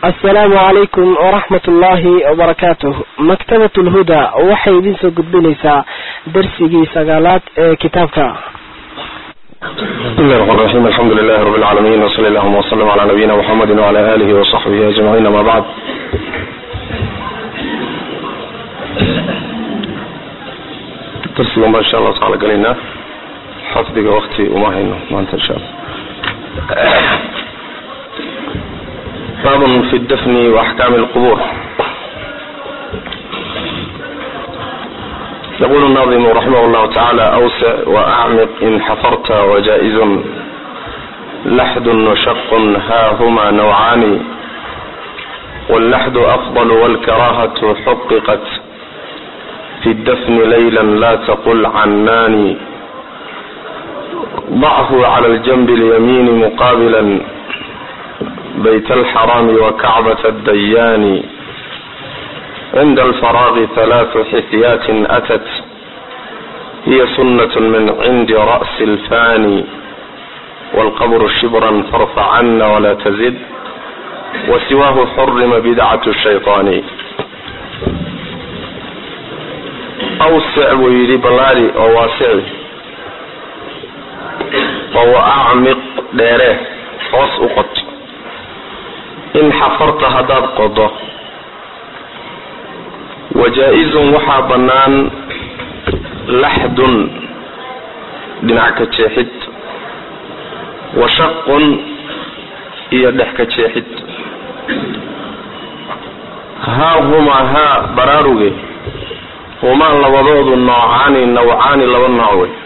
asalaamu calaykum waraxmat ullaahi wabarakaatuh maktabat lhuda waxay idin soo gudbinaysaa darsigii sagaalaad ee kitaabka bismi llahi raxmaan raxiim alxamdu lilahi rabi lcaalamiin wsali allahuma wslam cala nabiyina muxamedi wcala alihi wasaxbihi ajmaciin ama bacd darsigan baa insha allahu tacala gelaynaa xafdiga wakti uma hayno maanta insha alla baabun fi dafni waaxkaami lqubuur yaqul الناظم رحمه الله تعالى أوسع وأعمق إن حفرت وجائز لحد وشق ها هما نوعان واللحد أفضل والكراهة حققت في الدفن ليلا لا تقل عناني ضعه على الجنب اليمين مقابلا بيت الحرام وكعبة الديان عند الفراغ ثلاث حثيات أتت هي سنة من عند رأس الفاني والقبر شبرا فارفعن ولا تزد وسواه حرم بدعة الشيطان أوسع ويلي بلالي أو واسع وهو أعمق ديره hoos u qod in xafarta haddaad qodo wajaa-izun waxaa bannaan laxdun dhinac ka jeexid wa shaqun iyo dhex ka jeexid haa humaa haa baraaruge humaa labadoodu noocaani nawcaani laba nooc wey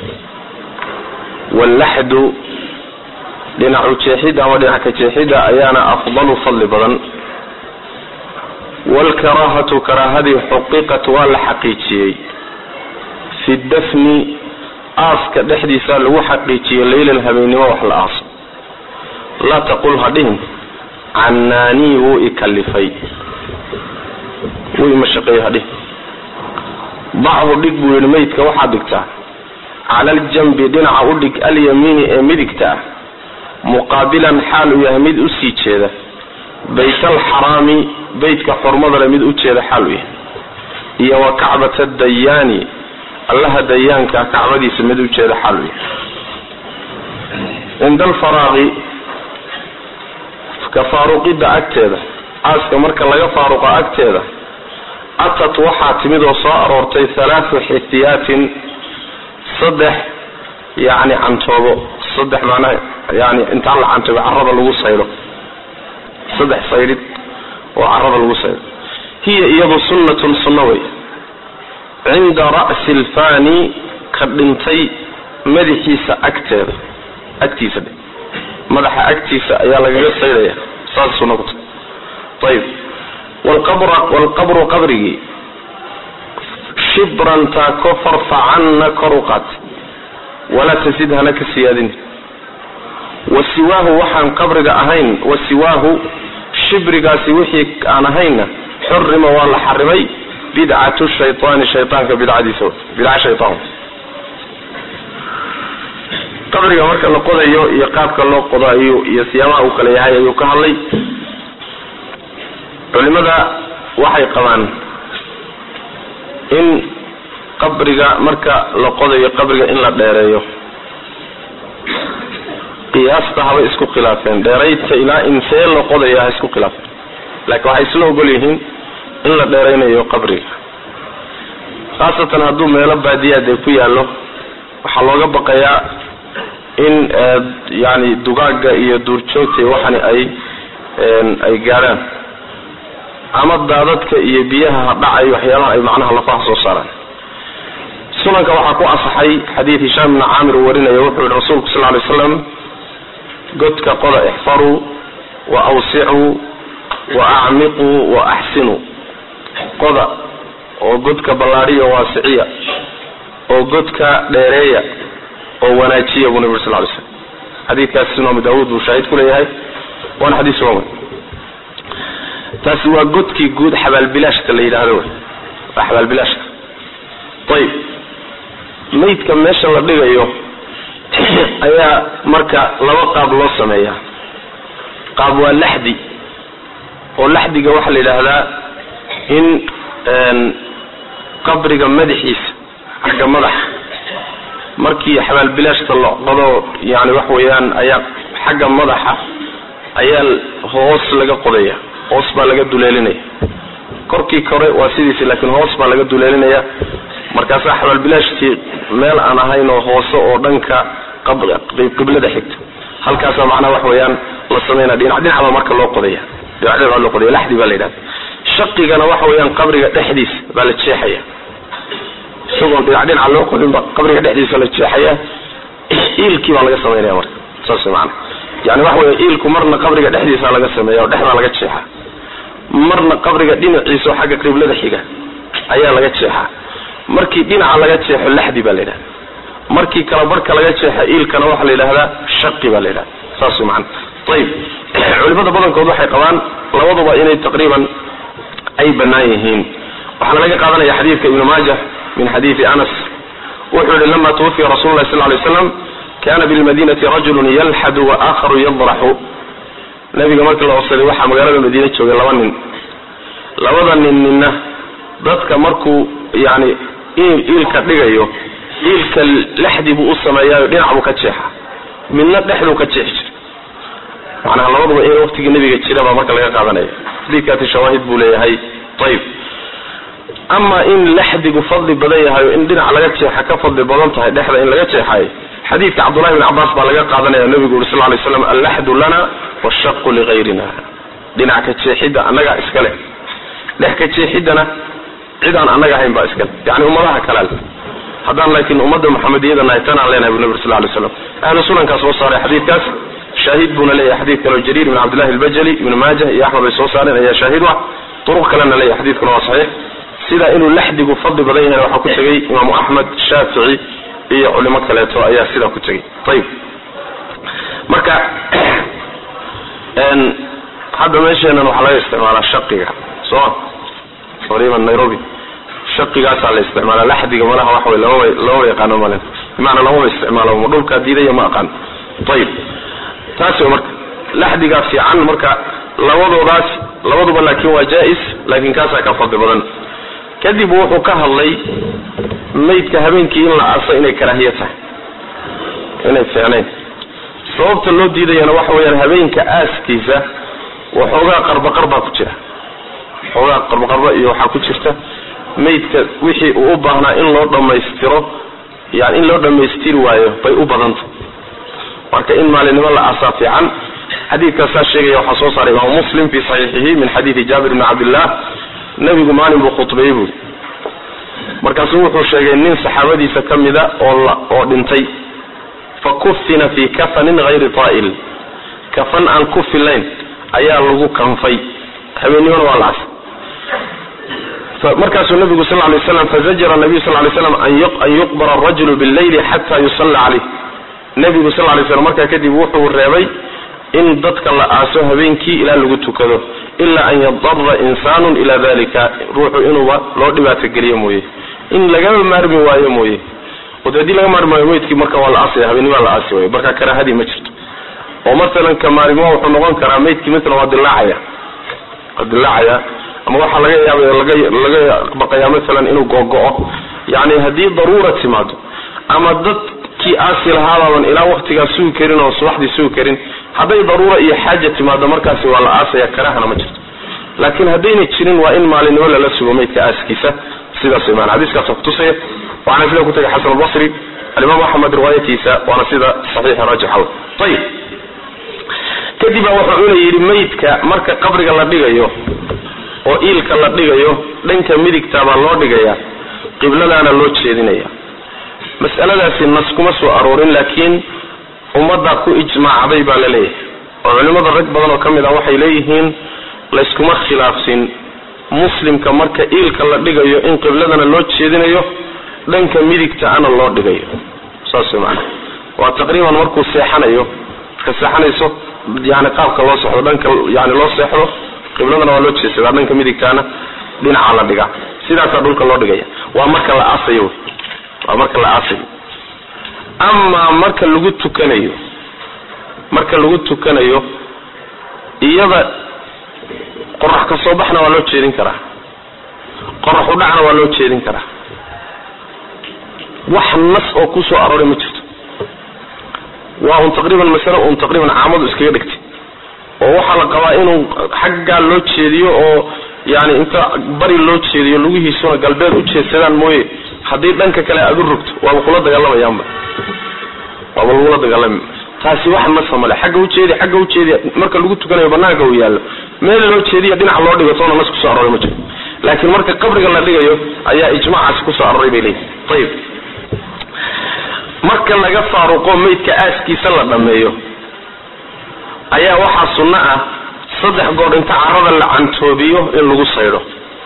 wallaxdu dhinacu jeexidda ama dhinac ka jeexidda ayaana afdalu fadli badan waalkaraahatu karaahadii xuqiqat waa la xaqiijiyey fi dafni aaska dhexdiisa lagu xaqiijiyey leylan habeennimo wax la aaso laa taqul ha dhihin cannaanii wuu ikalifay wuu imashaqeeyey ha dhihin dachu dhig buu yihi meydka waxaad dhigtaa cala aljanbi dhinaca u dhig alyamiini ee midigta ah muqaabilan xaal uu yahay mid usii jeeda bayt alxaraami beytka xurmadale mid u jeeda xaal uu yahay iyo wa kacbata dayaani allaha dayaanka kacbadiisa mid u jeeda xaal uu yahay cinda alfaraaqi ka faaruqidda agteeda aaska marka laga faaruqa agteeda atat waxaa timid oo soo aroortay halaathu xitiyaatin saddex yacni cantoobo saddex macnaha yani intaan la cantoobo carada lagu saydo saddex saydhid oo carada lagu saydo hiya iyadu sunnatun sunno wey cinda ra'si alfani ka dhintay madaxiisa agteeda agtiisa dhe madaxa agtiisa ayaa lagaga saydhaya saas sunno ku tahay ayib walqabra walqabru qabrigii shibran taako farfacanna kor u qaat walaa tasid hana ka siyaadin wasiwaahu waxaan qabriga ahayn wasiwaahu shibrigaasi wixii aan ahaynna xurima waa la xarimay bidcatu shaytaani shaytaanka bidcadiisa bidca shaytaan qabriga marka la qodayo iyo qaabka loo qodayo iyo siyaamaha uu kala yahay ayuu ka hadlay culimada waxay qabaan in qabriga marka la qodayo qabriga in la dheereeyo qiyaasta habay isku khilaafeen dheeraydka ilaa intee la qodaya ha isku khilaafeen laakiin waxay isla ogol yihiin in la dheeraynayo qabriga khaasatan hadduu meelo baadiyaad ay ku yaallo waxaa looga baqayaa in yani dugaaga iyo duurjoogta iyo waxani ay ay gaadhaan ama daadadka iyo biyaha dhacay waxyaalaha ay macnaha lafaha soo saaraan sunanka waxaa ku asaxay xadiid hishaam ibni caamir uu warinaya wuxuu yihi rasuulku sal ly slam godka qoda ixfaruu wa awsicuu wa acmiquu wa axsinuu qoda oo godka ballaadhiya waasiciya oo godka dheereeya oo wanaajiya buu nabi sal ly slam xadiidkaas imaamu daawuud buu shaahid ku leeyahay waana xadiis sugan wey taasi waa godkii guud xabaalbilaashka la yidhaahdo wey waa xabaalbilaashka ayib maydka meesha la dhigayo ayaa marka laba qaab loo sameeyaa qaab waa laxdi oo laxdiga waxaa la yidhaahdaa in qabriga madaxiisa xagga madaxa markii xabaalbilaashta la qodo yani wax weeyaan ayaa xagga madaxa ayaa hoos laga qodaya hoos baa laga duleelinaya korkii kore waa sidiisi laakiin hoos baa laga duleelinaya markaasaa xabaalbilaashtii meel aan ahayn oo hoose oo dhanka qiblada xigta halkaasaa macnaha wax weeyaan la sameynaya dhinac dhinacba marka loo qodaya dhinac dhinac loo qodaya laxdi baa la yidhahda shaqigana waxa weeyaan qabriga dhexdiisa baa la jeexaya isagoon dhinac dhinaca loo qodinba qabriga dhexdiisa la jeexaya iilkii baa laga sameynaya marka saas maana yani waxa weya iilku marna qabriga dhexdiisa laga sameeya oo dhexdaa laga jeexa marna qabriga dhinaciisa oo xagga qiblada xiga ayaa laga jeexaa markii dhinaca laga jeexo laxdi baa la yidhahda markii kala barhka laga jeexa iilkana waxaa la yidhahdaa shaqi baa la yidhahda saas man ayib culimada badankood waxay qabaan labaduba inay taqriiban ay banaan yihiin waxaana laga qaadanaya xadiidka ibnu maaja min xadiidi anas wuxuu yihi lama twufiya rasul lah sal lay slam kana bilmadinati rajulu yalxadu waakharu yadraxu nabiga markii la obsaday waxaa magaalada madiine joogay laba nin labada nin ninna dadka markuu yani iilka dhigayo iilka lexdi buu u sameeyaayo dhinac buu ka jeexa midna dhexduu ka jeexi jira macnaha labaduba in waqtigii nabiga jira baa marka laga qaadanaya xadiidkaasi shawaahid buu leeyahay ayib ama in laxdigu fadli badan yahay o in dhinac laga jeexa ka fadli badan tahay dhexda in laga jeexayo xadiidka cabdullahi bn cabaas baa laga qaadanaya nabigu uri sal lay slam allaxdu lana washaqu ligayrina dhinac ka jeexidda annagaa iskale dhex ka jeexiddana cid aan annaga ahayn baa iskale yani ummadaha kalaal haddaan laakiin ummadda muxamediyada nahay tanaan leenahay bu nabig sal lay slam ahlu sunankaa soo saaray xadiidkaas shaahid buuna leeyahay xadiid kaleo jariir ibn cabdillahi albajali ibnu maajah iyo axmed bay soo saareen ayaa shaahid u ah duruq kalena leeyahay xadiidkuna waa saxiix sida inuu laxdigu fadli badan yahay waxaa ku tegay imaamu axmed shaafici iyo culimo kaleeto ayaa sidaa ku tegay ayib marka hadda meesheenan waxaa laga isticmaalaa shaqiga soo taqriiban nairobi shaqigaasaa la isticmaala laxdiga malaha waxa wey lama lamaba yaqaano malen bimacnaa lamaba isticmaalo ma dhulkaa diidaya ma aqaan ayib taas wey marka laxdigaa fiican marka labadoodaas labaduba laakin waa jaa-is laakin kaasaa ka fadli badan kadib wuxuu ka hadlay maydka habeenkii in la aaso inay karaahiya tahay inay fiicnayn sababta loo diidayana waxa weyaan habeenka aaskiisa waxoogaa qarbaqarbaa ku jira waxoogaa qarbaqarba iyo waxaa ku jirta maydka wixii uu u baahnaa in loo dhammaystiro yani in loo dhammaystiri waayo bay u badanta marka in maalinimo la aasaa fiican xadiidkaasaa sheegaya waxaa soo saaray imaamu muslim fi saxiixihi min xadiidi jaabir bni cabdillah nabigu maalin buu khudbeeyey buuri markaasuu wuxuu sheegay nin saxaabadiisa ka mida oo oo dhintay fa kufina fi kafanin hayri taa'il kafan aan ku filayn ayaa lagu kanfay habeennimona waa la asay markaasuu nabigu sal lay slam fazajara nabiyu sal lay slam an yuqbara arajulu billayli xata yusalla caleyh nabigu sal lay slam markaa kadib wuxuu reebay in dadka la aaso habeenkii ilaa lagu tukado ilaa an yadara insaanu ila dalika ruuxu inuuba loo dhibaato geliyo mooye in lagama maarmi waayo mooye ode hadii laga maarmi waayo meydkii marka waa la aasaya habeenimaa la aasi waayo marka karaahadii ma jirto oo masalan ka maarimo wuxuu noqon karaa meydkii masalan waa dilaacaya waa dilaacaya ama waxaa laga yaabay laga laga baqayaa masalan inuu googo-o yani haddii daruura timaado ama dadkii aasi lahaabaaban ilaa waktigaa sugi karin oo subaxdii sugi karin hadday daruura iyo xaaja timaado markaasi waa la aasaya karahana ma jirto laakiin haddayna jirin waa in maalinimo lala sugo maydka aaskiisa sidaas man xadiiskaasa kutusaya waxaana sida kutagay xasan albasri alimaam axmed riwaayatiisa waana sida saxiixa raajixa ayib kadib baa wuxuu una yidhi maydka marka qabriga la dhigayo oo iilka la dhigayo dhanka midigta baa loo dhigaya qibladaana loo jeedinaya mas'aladaasi nas kuma soo aroorin laakiin ummaddaa ku ijmaacday baa la leeyahay oo culimmada rag badan oo ka mid ah waxay leeyihiin layskuma khilaafsin muslimka marka iilka la dhigayo in qibladana loo jeedinayo dhanka midigta ana loo dhigayo saas maana waa taqriiban markuu seexanayo marka seexanayso yani qaabka loo sexdo dhanka yani loo seexdo qibladana waa loo jeesadaa dhanka midigtaana dhinaca la dhigaa sidaasaa dhulka loo dhigaya waa marka la aasayo waa marka la aasayo amaa marka lagu tukanayo marka lagu tukanayo iyada qorax ka soo baxna waa loo jeedin karaa qorax u dhacna waa loo jeedin karaa wax nas oo ku soo arooray ma jirto waa un taqriiban masale un taqriiban caamadu iskaga dhigtay oo waxaa la qabaa inuu xaggaa loo jeediyo oo yani inta bari loo jeediyo lugihiisuna galbeed u jeedsadaan mooye haddii dhanka kale aad u rogto waaba kula dagaalamayaanba waaba lagula dagaalami taasi wax nasa male xagga ujeedi xagga ujeedi marka lagu tukanayo banaanka uu yaallo meel loo jeediya dhinac loo dhigo toona nas kusoo arooray ma jiro laakiin marka qabriga la dhigayo ayaa ijmaacaasi kusoo arooray bay leeyihi ayib marka laga faaruqo maydka aaskiisa la dhameeyo ayaa waxaa sunno ah saddex goor inta carada la cantoobiyo in lagu saydho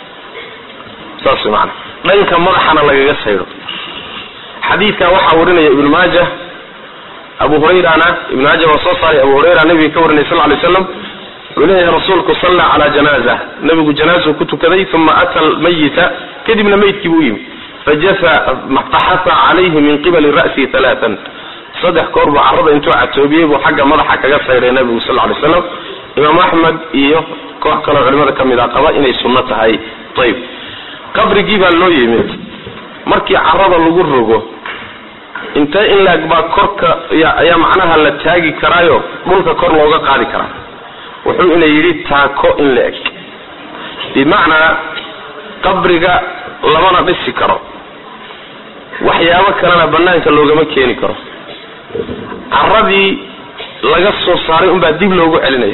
saas maana dhanka madaxana lagaga saydho xadiidkan waxaa warinaya ibnu maaja abu hurayrana ibnu maaja waa soo saaray abu hurayra nabiga ka warinay sal lay slam wuxuu leeyahay rasuulku salla calaa janaaza nabigu janaazuu ku tukaday uma ata almayita kadibna maydkii buu yimi faxafa calayhi min qibali ra'sihi alaaan saddex koor buu carada intuu catoobiyey buu xagga madaxa kaga sayray nabigu sal lay slam imaam axmed iyo koox kaleo culimada ka mid a qaba inay sunno tahay ayb qabrigii baa loo yimid markii carada lagu rogo intee in laeg baa korka ayaa macnaha la taagi karaayo dhulka kor looga qaadi karaa wuxuu ina yidhi taako in la eg bimacnaa qabriga lamana dhisi karo waxyaabo kalena banaanka loogama keeni karo caradii laga soo saaray unbaa dib loogu celinaya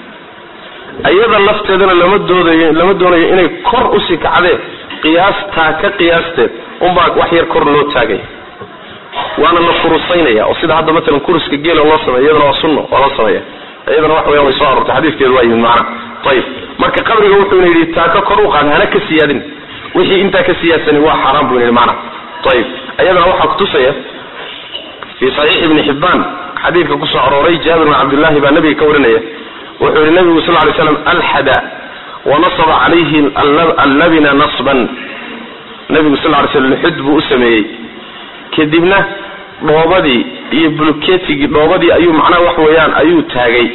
iyada lafteedana lama doodayo lama doonayo inay kor usii kacdeen qiyaas taaka qiyaasteed unbaa wax yar kor loo taagaya waana la kurusaynaya oo sida hadda matalan kuruska geela loo sameeya iyadana waa sunno waa loo sameeya iyadana wax weyan way soo aroortay xadiiskeedu waa yimid macana ayib marka qabriga wuxuuna yidhi taaka kor u qaad hana ka siyaadin wixii intaa ka siyaadsani waa xaaraan buu yidhi macana ayib iyadana waxaa kutusaya fi saxiix ibni xibbaan xadiidka kusoo arooray jaabir bin cabdillahi baa nabiga ka warinaya wuxuu yihi nabigu sal lay slam alxada wanasaba calayhi allabina nasban nabigu sal lay slam luxud buu u sameeyey kadibna dhoobadii iyo bulketigii dhoobadii ayuu macnaha wax weeyaan ayuu taagay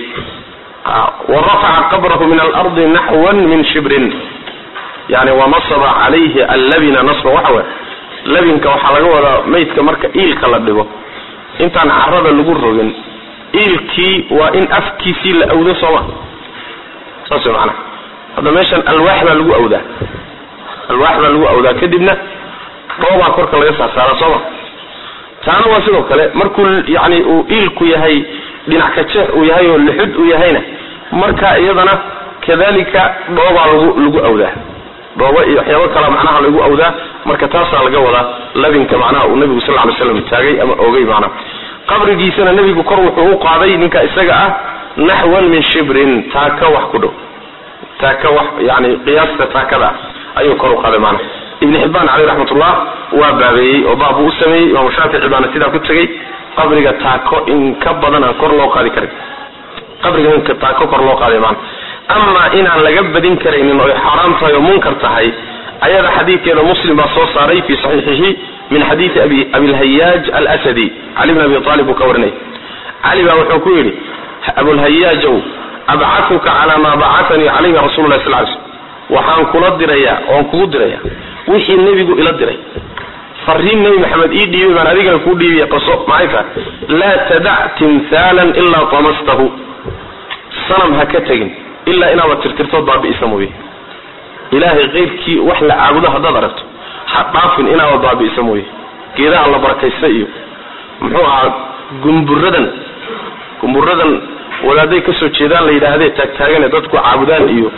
wa rafaca qabrahu min alardi naxwan min shibrin yani wanasaba calayhi allabina nasban waxa wey labinka waxaa laga wadaa maydka marka iilka la dhigo intaan carada lagu rogin iilkii waa in afkiisii la awdo sooma saas way macanaha hadda meeshan alwaax baa lagu awdaa alwaax baa lagu awdaa kadibna dhoobaa korka laga saarsaara sooma taana waa sidoo kale markuu yani uu iilku yahay dhinac ka jeex uu yahay oo lixud uu yahayna marka iyadana kadalika dhoobaa lagu lagu awdaa dhoobo iyo waxyaabo kala macnaha lagu awdaa marka taasaa laga wadaa labinka macnaha uu nabigu sal lay slam taagay ama ogay macnaha qabrigiisana nebigu kor wuxuu u qaaday ninka isaga ah naxwan min shibrin taaka wax ku dhow taaka wax yani qiyaasta taakada ayuu kor u qaaday macnaha ibn xibbaan caleyh raxmatullah waa baabeeyey oo baab buu u sameeyey imaamu shaafici baana sidaa ku tegey qabriga taako in ka badan aan kor loo qaadi karin qabriga in taako kor loo qaaday macnaha ama inaan laga badin karaynin oy xaaraam tahay oo munkar tahay ayada xadiidkeeda muslim baa soo saaray fi saxiixihi min xadiidi abi abilhayaaj alsadi cali bn abi aalib buu ka warinay cali baa wuxuu ku yidhi abulhayaajow abcahuka calaa maa bacatanii calayhi rasulu lah sal ly slm waxaan kula dirayaa oon kugu diraya wixii nebigu ila diray fariin nebi maxamed ii dhiibay baan adigana kuu dhiibaya qaso maxay tahay laa tadac timhaalan ilaa tamastahu sanam ha ka tegin ilaa inaaba tirtirtood baabi'isa mooye ilaahay keyrkii wax la caabudo haddaad aragto ha dhaafin inaaba baabi'isa mooye geedaha la barakaysta iyo muxuu ahaa gumburadan gumburadan wadaaday kasoo jeedaan la yidhaahdee taagtaagane dadku caabudaan iyo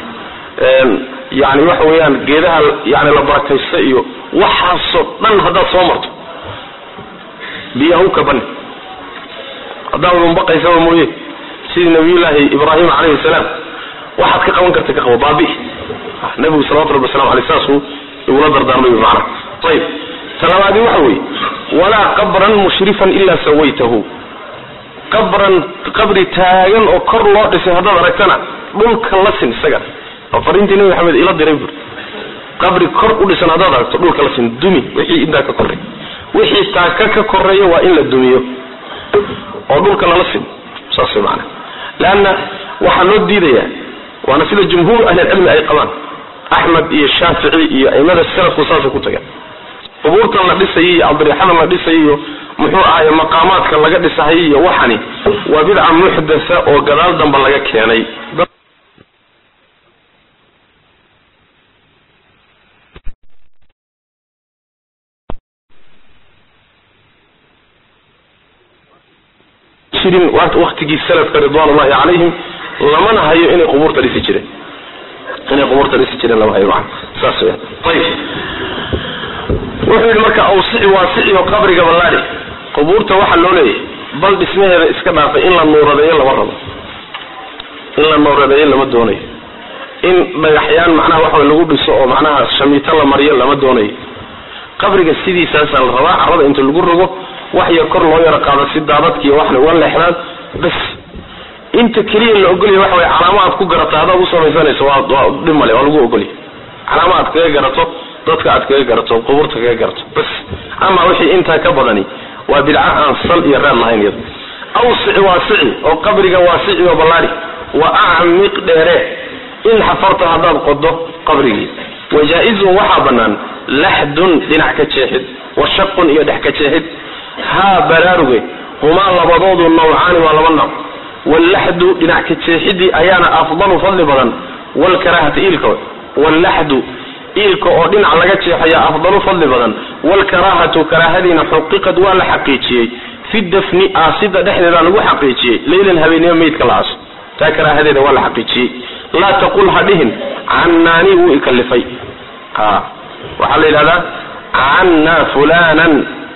yani waxa weeyaan geedaha yani la barakaysta iyo waxaasoo dhan haddaad soo marto biyaha u kabani haddaad unbaqaysaba mooye sidii nabiyullaahi ibraahim calayhi salaam waxaad ka qaban karta ka qabo baabi nabigu salawatu rabbi waslamu aleyh saasuu igula dardaarmay macana ayib talabaadi waxa weeye walaa qabran mushrifan ilaa sawaytahu qabran qabri taagan oo kor loo dhisay haddaad aragtana dhulka la sin isaga oo fariintii nabi maxamed ila diray buri qabri kor u dhisan haddaad aragto dhulka la sin dumi wixii intaa ka korreey wixii taaka ka koreeya waa in la dumiyo oo dhulka lala sin saas way macana leanna waxaa loo diidayaa waana sida jumhuur ahlilcilmi ay qabaan axmed iyo shaafici iyo aimada salafku saasay ku tageen qubuurtan la dhisayay iyo adrixadan la dhisayay iyo muxuu ahaye maqaamaadka laga dhisahayay iyo waxani waa bidca muxdatha oo gadaal dambe laga keenay jirin waktigii salafka ridwan ullahi calayhim lamana hayo inay qubuurta dhisi jireen inay qubuurta dhisi jireen lama hayo maa saas weya ayib wuxuu yidhi marka awsici waasici oo qabriga ballaadhi qubuurta waxaa loo leeyahay bal dhismaheeda iska dhaafay in la nuuradeeyo lama rabo in la nuuradeeyo lama doonayo in dhagaxyaan macnaha waxa lagu dhiso oo macnaha shamiito la mariyo lama doonayo qabriga sidiisaasaa la rabaa carada inta lagu rogo wax yar kor loo yaro qaado si daadadkiiyo waxna uga leexdaan bas inta keliya la ogolya waxa way calaamo aad ku garata haddaad u samaysanayso waa waa dhib male waa lagu ogolya calaamo aad kaga garato dadka aad kaga garato qubuurta kaga garato bas ama wixii intaa ka badani waa bidca aan sal iyo reer lahayn iyada awsici waasici oo qabriga waasici oo ballaari wa acmiq dheere in xafarta haddaad qodo qabrigii wajaa-izun waxaa bannaan laxdun dhinac ka jeexid wa shaqun iyo dhex ka jeexid haa baraaruge humaa labadoodu nawcaani waa laba nooc wallaxdu dhinac ka jeexidii ayaana afdalu fadli badan walkaraahata iilka wallaxdu iilka oo dhinac laga jeexaya afdalu fadli badan walkaraahatu karaahadiina xuqiqad waa la xaqiijiyey fi dafni aasida dhexdeeda lagu xaqiijiyey leylan habeenimo meydka la aaso taa karaahadeeda waa la xaqiijiyey laa taqul ha dhihin cannaani wuu ikalifay a waxaa la yidhahdaa canna fulanan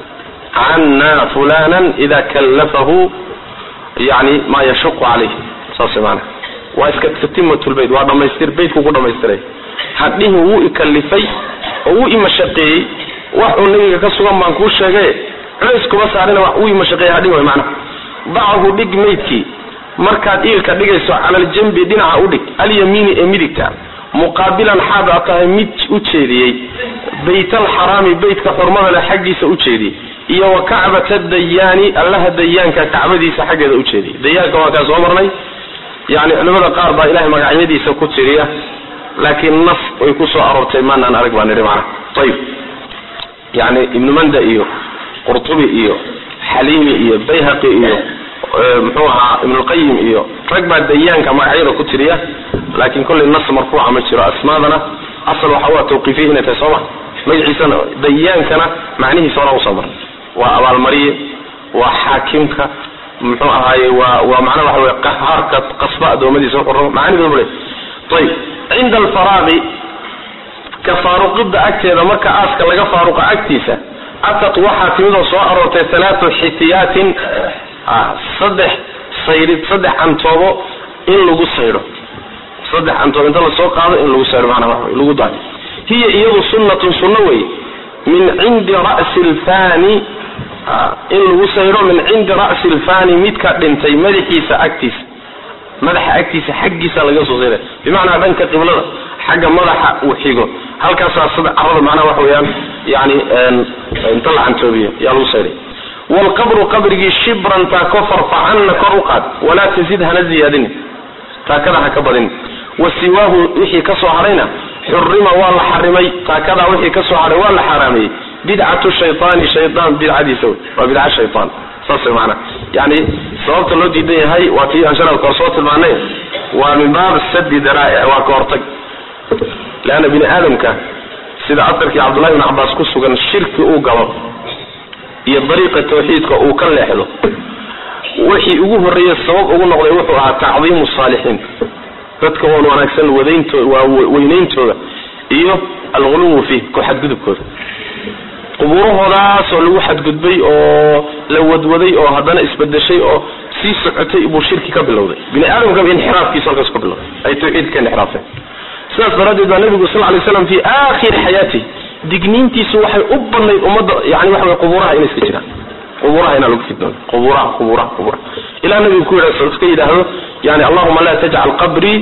canna fulanan ida kallafahu yani maa yashuqu calayh saas maana waa iska tatimatulbayt waa dhamaystir baytku ku dhamaystiray hadhihin wuu ikalifay oo wuu imashaqeeyey wax uu nabiga ka sugan baan kuu sheegay culays kuma saarina wuu imashaqeeyey hadhin way macna dacahu dhig maydkii markaad iilka dhigayso cala aljambi dhinaca udhig alyamiini ee midigta muqaabilan xaad a tahay mid u jeediyey baytalxaraami beytka xurmada leh xaggiisa u jeediyey iyo wa kacbata dayaani allaha dayaanka kacbadiisa xaggeeda u jeediyey dayaanka waa kaa soo marnay yani culimada qaar baa ilahay magacyadiisa ku tiriya laakiin nas way ku soo aroortay maanaan arag baa nidhi macana ayib yani ibnu manda iyo qurtubi iyo xaliimi iyo bayhaqi iyo muxuu ahaa ibnulqayim iyo rag baa dayaanka magacyada ku tiriya laakiin kollay nas marfuuca ma jiro asmaadana asal waxa waa tawqiifiya inay tahay sooma magaciisana dayaankana macnihiisa hora usoo maray waa abaalmariye waa xaakimka muxuu ahaaye waa waa macnaha waxa wey qahaarka qasba adoomadiisa wuxuu rabo macaanidoodbu le ayib cinda alfaraaqi ka faaruqidda agteeda marka aaska laga faaruqa agtiisa atad waxaa timidoo soo aroortay halaatu xitiyaatin saddex sayrid saddex cantoobo in lagu saydho saddex cantoobo inta lasoo qaado in lagu saydho manaa waa lagu daayo hiya iyadu sunnatun sunno wey min cindi ra'si lfani in lagu saydho min cindi ra'si lfani midka dhintay madaxiisa agtiisa madaxa agtiisa xaggiisa laga soo sayda bimacnaa dhanka qiblada xagga madaxa uu xigo halkaasaa sada carada macnaha waxa weeyaan yani inta la cantoobiyo yaa lagu sayday wlqabru qabrigii shibran taako farfacanna kor u qaad walaa tazid hana ziyaadini taakada ha ka badin wa siwaahu wixii ka soo hadhayna xurima waa la xarimay taakadaa wixii ka soo hadhay waa la xaaraameeyey bidcatu shaytaani shaytaan bidcadiisa wey waa bidca shaytaan saas maana yani sababta loo diidan yahay waa tii aan shalal kor soo tilmaanay waa min baab sadi daraa'ic waa ka hortag leanna bini aadamka sida asarkii cabdullahi bn cabaas ku sugan shirki uu galo iyo dariiqa tawxiidka uu ka leexdo wixii ugu horreeye sabab ugu noqday wuxuu ahaa tacdiimu saalixiin dadka oon wanaagsan wadaynto waa weynayntooda iyo alghuluwu fiih ku xadgudubkooda qubuurahoodaasoo lagu xadgudbay oo la wadwaday oo haddana isbedeshay oo sii socotay buu shirki ka bilowday bini aadamkaba inxiraafkiisu halkaas ka bilowday ay tawxiidka ka inxiraafeen sidaas daraaddeed baa nabigu sal lay slam fi aakhiri xayaatih digniintiisu waxay u badnayd ummadda yani waxa wey qubuuraha inay iska jiraan qubuuraha inaa lagu fidnoodo qubuuraha qubuuraha qubuuraha ilaa nabigu ku yidha iska yidhaahdo yani allahuma la tajcal qabrii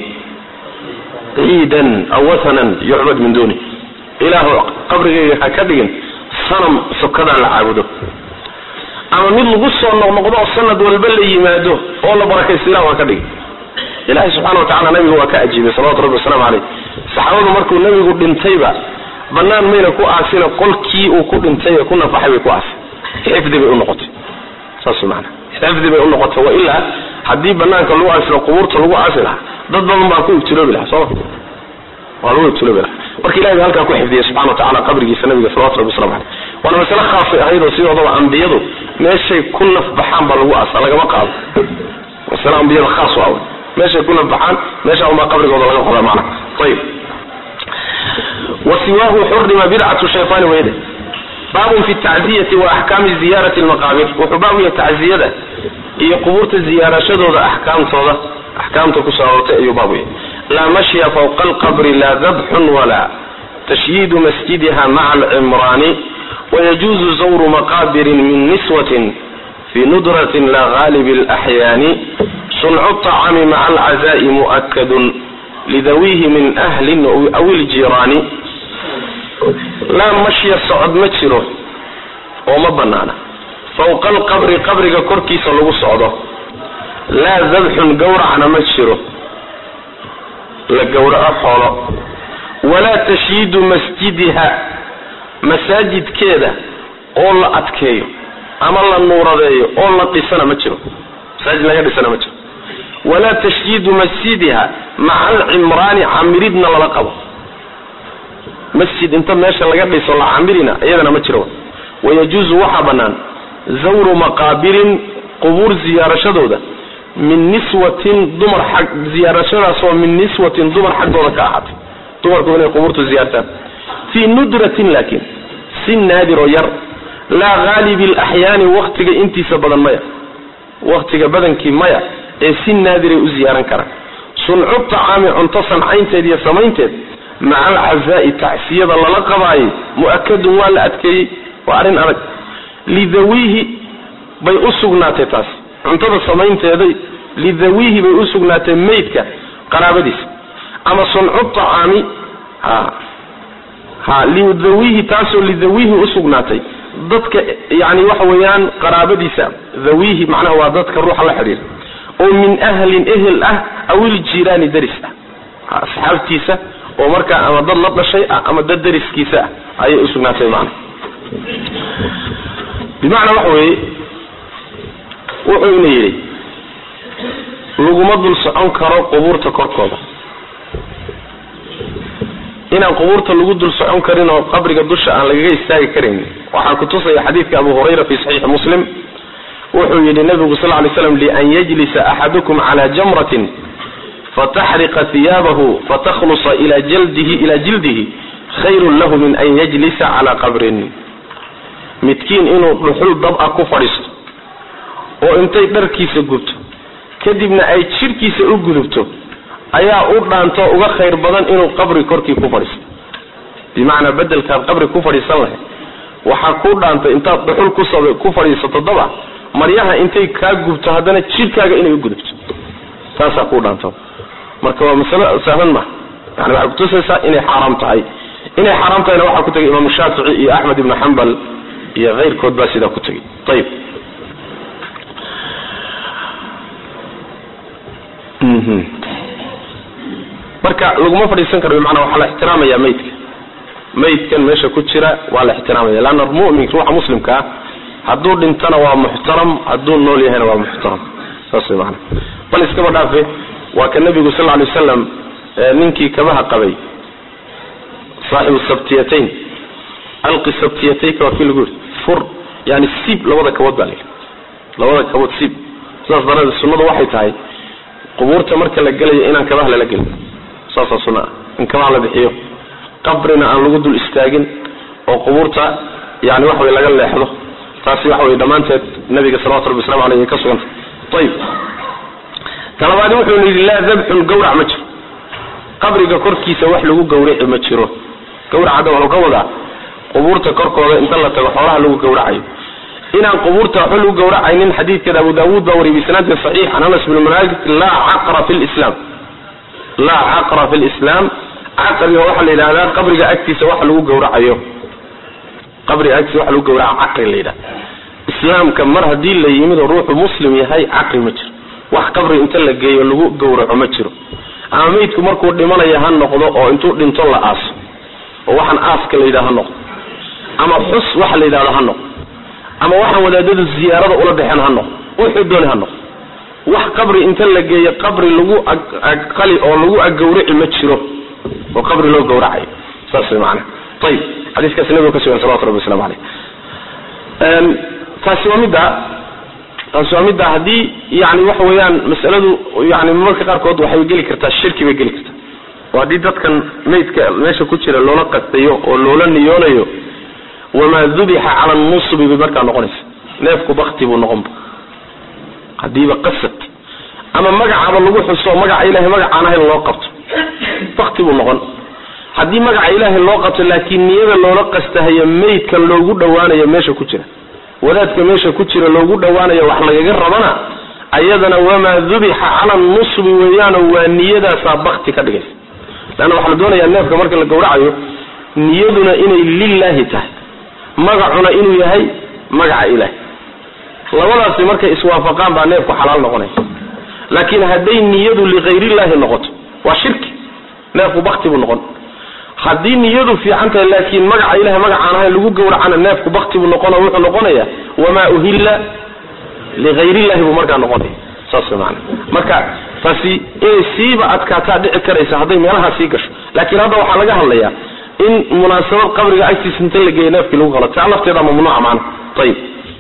ciidan aw wathanan yucbad min duni ilaahu qabrigayga ha ka dhigin sanam sokadaa la caabudo ama mid lagu soo noqnoqdo oo sanad walba la yimaado oo la barakaysto ilahu ha ka dhigin ilahi subxana wa tacala nabiga waa ka ajiibay salawatu rabbi wasalaamu caleyh saxaabadu markuu nabigu dhintayba banaan mayna ku aasina qolkii uu ku dhintay ee ku nafaxay bay ku aasay xifdi bay unoqotay saas maana xifdi bay unoqotay wailaa haddii banaanka lagu aasilo qubuurta lagu aasi lahaa dad badan baa ku ibtiloobi lahaa sooma waa lagu ibtiloobi lahaa marka ilahi baa halkaa ku xifdiyay subxana wa tacala qabrigiisa nabiga salawatu rabbi waslamu caleyh waana masale khaasay ahayd oo sidoodaba ambiyadu meeshay ku nafbaxaan baa lagu aasa lagama qaado masale ambiyada khaas u awe meeshay ku nafbaxaan meesha unbaa qabrigooda laga qodaa macna ayib wasiwaahu xurima bidcatu shaytaani wayde baabun fi tacziyati wa axkaami ziyarati lmaqaabir wuxuu baab yahay tacziyada iyo qubuurta ziyaarashadooda axkaamtooda axkaamta kusoo aroortay ayuu baab yahay laa mashya fawqa alqabri laa dabxun walaa tashyiidu masjidiha maca alcimraani wayajuuzu zawru maqaabirin min niswatin fi nudratin la gaalib alaxyaani suncu طacami maca alcazaa'i mu'akadun lidawihi min ahlin aw iljiraani laa mashya socod ma jiro oo ma banaana fawqa alqabri qabriga korkiisa lagu socdo laa dabxun gawracna ma jiro la gowraco xoolo walaa tashyiidu masjidiha masaajidkeeda oo la adkeeyo ama la nuuradeeyo oo la dhisana ma jiro masaajid laga dhisana ma jiro walaa tashyiidu masjidiha maca alcimraani camiridna lala qabo masjid inta meesha laga dhiso la camirina iyadana ma jiro wayajuuzu waxaa bannaan zawru maqaabirin qubuur ziyaarashadooda min niswatin dumar xag ziyaarashadaasoo min niswatin dumar xaggooda ka ahaatay dumarku inay qubuurta ziyaartaan fii nudratin laakiin si naadiroo yar laa haalibi alaxyaani waktiga intiisa badan maya waktiga badankii maya ee si naadiray u ziyaaran karaan suncu tacaami cunto sancaynteed iyo samaynteed maca alcazaa'i tacsiyada lala qabaayay mu'akadun waa la adkeeyey waa arrin adag lidawiihi bay u sugnaatay taas cuntada samaynteeday lidawiihi bay u sugnaatay maydka qaraabadiisa ama suncu tacaami ha ha lidawiihi taasoo lidawiihi usugnaatay dadka yani waxa weeyaan qaraabadiisa dawiihi macnaha waa dadka ruuxa la xidhiira oo min ahlin ehel ah aw iljiraani daris ah asxaabtiisa oo markaa ama dad la dhashay ah ama dad dariskiisa ah ayay usugnaatay macna bimacnaa waxa weeye wuxuu ina yidhi laguma dul socon karo qubuurta korkooda inaan qubuurta lagu dul socon karin oo qabriga dusha aan lagaga istaagi karayn waxaa kutusaya xadiidka abu hurayra fi saxiixi muslim wuxuu yidhi nabigu sal lay slam lian yajlisa axadukum cala jamratin fataxriqa hiyaabahu fatakhlusa ila jaldihi ila jildihi khayrun lahu min an yajlisa cala qabrin midkiin inuu dhuxul dab ah ku fadhiisto oo intay dharkiisa gubto kadibna ay jidhkiisa u gudubto ayaa u dhaanto uga khayr badan inuu qabri korkii ku fadhiisto bimacnaa bedelkaad qabri ku fadhiisan lahayd waxaa ku dhaantay intaad dhuxul kusab ku fadhiisato daba maryaha intay kaa gubto haddana jidhkaaga inay u gudubto taasaa ku dhaanto marka waa masalo sahlan ma yani waxay kutusaysaa inay xaaraam tahay inay xaaraam tahayna waxaa ku tegay imaamu shaafici iyo axmed ibnu xambal iyo keyrkood baa sidaa ku tegay ayib marka laguma fadhiisan karo bimacnaa waxaa la ixtiraamaya maydka maydkan meesha ku jira waa la ixtiraamaya leanna mumin ruuxa muslimka ah hadduu dhintana waa muxtaram hadduu nool yahayna waa muxtaram saas way maana bal iskaba dhaafe waa ka nabigu sal lla lay wasalam ninkii kabaha qabay saaxibu sabtiyatayn alqi sabtiyatayka waa kii lagu yidhi fur yani siib labada kabood baa la yidhi labada kabood siib sidaas daradeed sunnadu waxay tahay qubuurta marka la gelayo inaan kabaha lala gelin saasaa sunna ah in kabaha la bixiyo qabrina aan lagu dul istaagin oo qubuurta yani waxa way laga leexdo taasi waxa wey dhammaanteed nabiga salawatu rabbi waslamu aleyh ay ka sugantay ayib talabaadi wuxuu yidhi laa dabxun gawrac ma jiro qabriga korkiisa wax lagu gawraci ma jiro gawrac hadda wuxuu ka wadaa qubuurta korkooda inta la tago xoolaha lagu gawracayo inaan qubuurta waxba lagu gawracaynin xadiidkeeda abu daawuud baa wariyay bisnaadin saxiix can anas bn malik laa caqra fi lislaam laa caqra fi lislaam caqriga waxaa la yidhahdaa qabriga agtiisa waxa lagu gawracayo qabriga agtiisa waxa lagu gawraca caqri la yidhahda islaamka mar haddii la yimid oo ruuxu muslim yahay caqri ma jiro wax qabri inta la geeyo lagu gowraco ma jiro ama meydku markuu dhimanayo ha noqdo oo intuu dhinto la aaso oo waxaan aaska la yidhaha ha noqdo ama xus waxa la yidhahdo ha noqdo ama waxaan wadaadadu ziyaarada ula baxeen ha noqdo wuxuu dooni ha noqdo wax qabri inta la geeyo qabri lagu aqali oo lagu agawraci ma jiro oo qabri loo gawracayo saas way macana ayib xadiiskaasi nabiga ka sugan salawatu rabbi waslamu caleyh taasi waa midda taasi waa midda haddii yani waxa weeyaan masaladu yani marmarka qaarkood waxay geli kartaa shirki bay geli kartaa oo haddii dadkan maydka meesha ku jira loola qastayo oo loola niyoonayo wamaa dubixa cala nusubi bay markaa noqonaysa neefku bakti buu noqonba hadiiba qasad ama magacaba lagu xuso magaca ilahay magacaan ahayn loo qabto bakti buu noqon haddii magaca ilaahay loo qabto laakiin niyada loola qastahayo maydkan loogu dhowaanayo meesha ku jira wadaadka meesha ku jira loogu dhowaanayo wax lagaga rabana ayadana wamaa dubixa cala nusbi weeyaano waa niyadaasaa bakti ka dhigaysa leanna waxaa la doonayaa neefka marka la gawracayo niyaduna inay lilaahi tahay magacuna inuu yahay magaca ilaahay labadaasi markay iswaafaqaan baa neefku xalaal noqonaya laakiin hadday niyadu likayrillahi noqoto waa shirki neefku bakti buu noqon haddii niyadu fiican tahay laakiin magaca ilahay magacaan ahayn lagu gawracana neefku bakti buu noqona wuxuu noqonaya wamaa uhilla likayrillahi buu markaa noqonaya saas maana marka taasi inay siiba adkaataa dhici karaysa hadday meelahaa sii gasho laakiin hadda waxaa laga hadlayaa in munaasabad qabriga agtiisa inta la geeya neefkii lagu qalo taa lafteeda mamnuuca macana ayib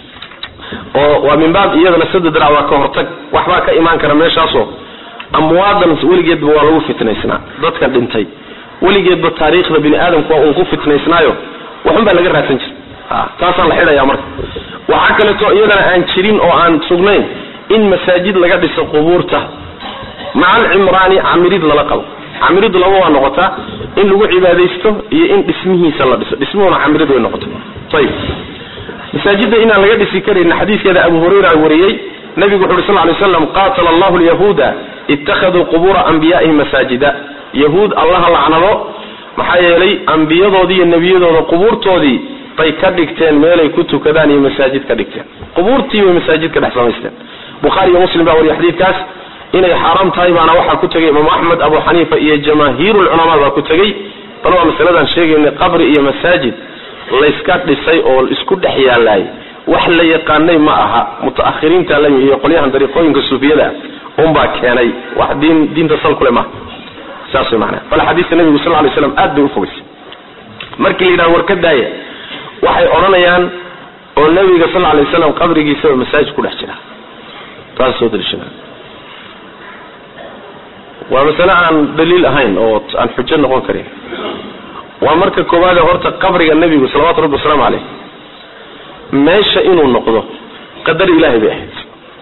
oo waa min baab iyadana sada dirac waa ka hortag waxbaa ka imaan kara meeshaasoo amwaadan weligeedba waa lagu fitnaysnaa dadka dhintay weligeedba taariikhda bini aadamku waa uun ku fitnaysnaayo waxun baa laga raadsan jira taasaan la xidhaya marka waxaa kaleeto iyadana aan jirin oo aan sugnayn in masaajid laga dhiso qubuurta maca alcimraani camirid lala qabo camiridu laba waa noqotaa in lagu cibaadaysto iyo in dhismihiisa la dhiso dhismuhuna camirid way noqota ayib masaajidda inaan laga dhisi karayna xadiiskeeda abu hurayra wariyey nabigu wuxu uhi sal lay slam qaatala allahu lyahuuda ittakhaduu qubuura anbiyaa'ihim masaajida yahuud allaha lacnado maxaa yeelay ambiyadoodii iyo nebiyadooda qubuurtoodii bay ka dhigteen meelay ku tukadaan iyo masaajid ka dhigteen qubuurtii bay masaajid ka dhex samaysteen bukhaari iyo muslim baa wariya xadiidkaas inay xaaraam tahay baana waxaa ku tegay imaamu axmed abu xaniifa iyo jamaahiiru lculamaa baa ku tegey bal waa masaladaan sheegaynay qabri iyo masaajid layska dhisay oo isku dhex yaalaay wax la yaqaanay ma aha mutaakhiriinta la iyo qolyahan dariiqooyinka suufiyada unbaa keenay wax diin diinta sal kule maaha saas way macnaa bal xadiiska nabigu sal lay slam aad bay ufogaysay markii la yidhaha war ka daaya waxay odhanayaan oo nabiga sal lay slam qabrigiisaba masaajid ku dhex jira taas soo daliishana waa masale aan daliil ahayn oo aan xujo noqon karin waa marka koowaade horta qabriga nebigu salawatu rabbi wasalaamu caleyh meesha inuu noqdo qadar ilaahay bay ahayd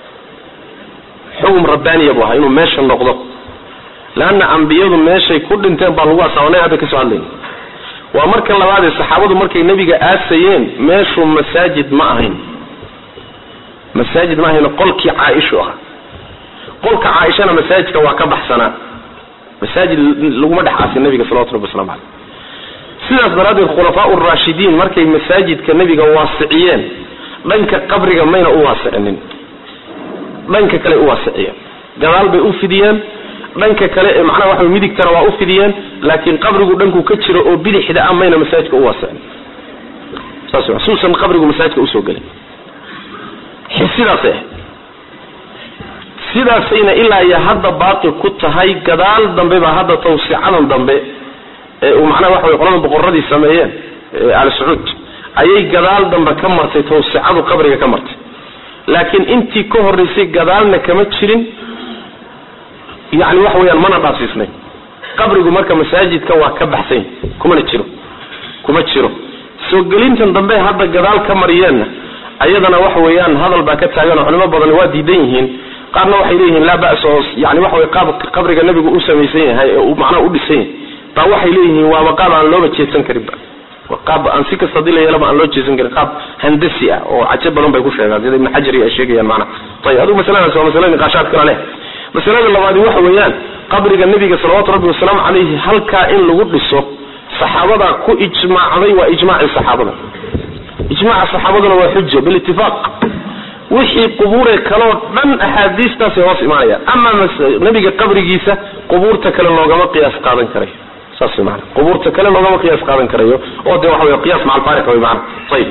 xugum rabbaaniya buu ahaa inuu meesha noqdo leanna ambiyadu meeshay ku dhinteen baa lagu asaabanay hadda kasoo hadlayna waa marka labaadee saxaabadu markay nebiga aasayeen meeshu masaajid ma ahayn masaajid ma ahayn qolkii caaishu ahaa qolka caaishana masaajidka waa ka baxsanaa masaajid laguma dhex aasin nabiga salawatu rabbi waslamu caleyh sidaas daraaddeed khulafaau raashidiin markay masaajidka nebiga waasiciyeen dhanka qabriga mayna u waasicinin dhanka kale u waasiciyeen gadaal bay u fidiyeen dhanka kale ee macnaha waxa midigtana waa u fidiyeen laakiin qabrigu dhanku ka jiro oo bidixda ah mayna masaajidka u waasicin saas wa suusan qabrigu masaajidka usoo gelin sidaasay ahayd sidaasayna ilaa iyo hadda baaqi ku tahay gadaal dambe baa hadda tawsicadan dambe ee uu macnaha waxa way qolada boqoradii sameeyeen al sacuud ayay gadaal dambe ka martay tawsicadu qabriga ka martay laakiin intii ka horeysay gadaalna kama jirin yani waxa weyaan mana dhaafsiisnay qabrigu marka masaajidka waa ka baxsany kumana jiro kuma jiro soo gelintan dambe hadda gadaal ka mariyeenna ayadana waxa weeyaan hadal baa ka taagan oo culimo badan waa diidan yihiin qaarna waxay leeyihiin laa bas oo yani waxa wey qaab qabriga nebigu u samaysan yahay ee uu macnaha u dhisan yahay baa waxay leeyihiin waaba qaab aan looba jeedsan karinba qaab aan si kasta hadii la yeelaba aan loo jeedsan karin qaab handasi ah oo cajo badan bay ku sheegaan sida ibn xajar ay sheegayaan macnaha ayib adigu masaladaas waa masale niqaashaad kala leh masalada labaadi waxa weeyaan qabriga nebiga salawaatu rabbi wasalaamu calayhi halkaa in lagu dhiso saxaabadaa ku ijmaacday waa ijmaaci saxaabada ijmaaca saxaabaduna waa xuja bilitifaaq wixii qubuure kaloo dhan axaadiistaasay hoos imaanayaan ama nabiga qabrigiisa qubuurta kale loogama qiyaas qaadan karayo saas way maana qubuurta kale loogama qiyaas qaadan karayo oo dee waxa wey qiyaas maca alfaariq way maana ayib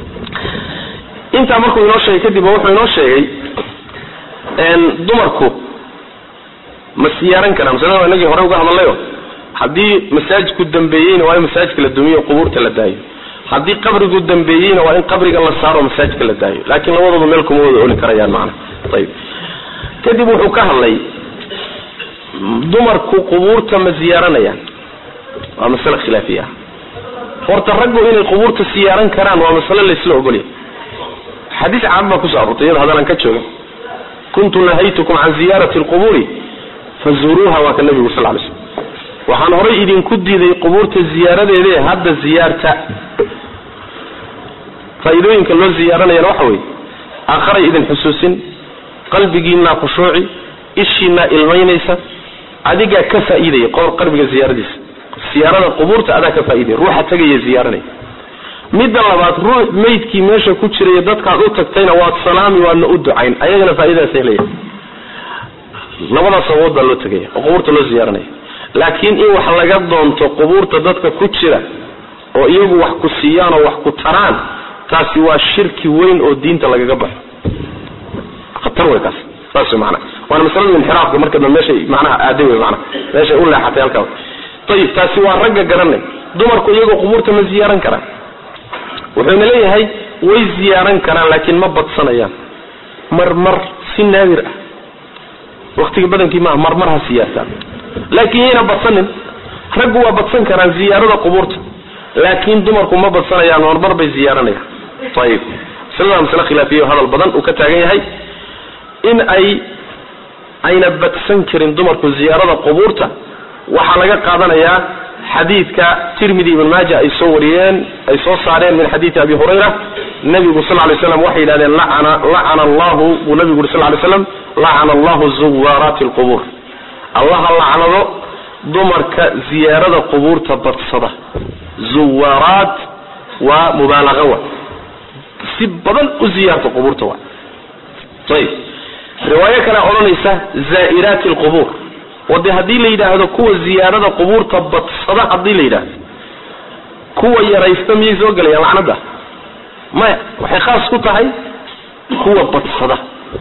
intaa markuu inoo sheegay kadib wuxuu inoo sheegay dumarku ma siyaaran karaan masalada inagii hore uga hadalayo haddii masaajidku dambeeyeyna waa in masaajidka la dumiyo qubuurta la daayo haddii qabrigu dambeeyeyna waa in qabriga la saaro masaajidka la daayo laakiin labadooda meel kuma wada oli karayaan macana ayib kadib wuxuu ka hadlay dumarku qubuurta ma ziyaaranayaan waa masale khilaafiya horta raggu inay qubuurta siyaaran karaan waa masale laysla ogolya xadiis caan baa kusoo arortay iyada haddaan ka jooga kuntu nahaytukum can ziyaarati lqubuuri fazuuruuha waa ka nabigu sal lay slm waxaan horay idinku diiday qubuurta ziyaaradeede hadda ziyaarta faa'iidooyinka loo ziyaaranayana waxa weeye aakharay idin xusuusin qalbigiinaa khushuuci ishiinaa ilmaynaysa adigaa ka faa'iidaya qor qalbiga ziyaaradiisa siyaarada qubuurta adaa ka faa'iidaya ruuxa tegaya ziyaaranaya midda labaad ruux maydkii meesha ku jiraya dadkaad u tagtayna waad salaami waadna u ducayn ayagana faa'iidadaas helaya labadaas sababood baa loo tegaya oo qubuurta loo ziyaaranaya laakiin in wax laga doonto qubuurta dadka ku jira oo iyagu wax ku siiyaan oo wax ku taraan taasi waa shirki weyn oo diinta lagaga baxo khatar wey kaas saas wey maanaa waana masalada inxiraafka marka dambe meeshay macnaha aaday wey maanaa meeshay u leexatay halkaa ayib taasi waa ragga garanay dumarku iyagoo qubuurta ma ziyaaran karaan wuxuuna leeyahay way ziyaaran karaan laakiin ma badsanayaan marmar si naadir ah waktiga badankii maaha marmar ha siyaartaan laakiin yayna badsanin raggu waa badsan karaan ziyaarada qubuurta laakiin dumarku ma badsanayaan marmar bay ziyaaranayaan ayib masalada masale khilaafiya hadal badan uu ka taagan yahay in ay ayna badsan karin dumarku ziyaarada qubuurta waxaa laga qaadanayaa xadiidka tirmidi ibn maaja ay soo wariyeen ay soo saareen min xadiidi abi hurayra nabigu sal lay slam waxay yidhahdeen lacana lacana allahu buu nabigu yuri sal lay slam lacana allahu zuwaaraati alqubuur allaha lacnado dumarka ziyaarada qubuurta badsada zuwaaraat waa mubaalaqa wa si badan u ziyaarta qubuurta wa ayib riwaayo kale odhanaysa zaa'iraati alqubuur oo dee haddii la yidhaahdo kuwa ziyaarada qubuurta badsada haddii la yidhaahdo kuwa yaraysta miyay soo gelayaan lacnada maya waxay khaas ku tahay kuwa badsada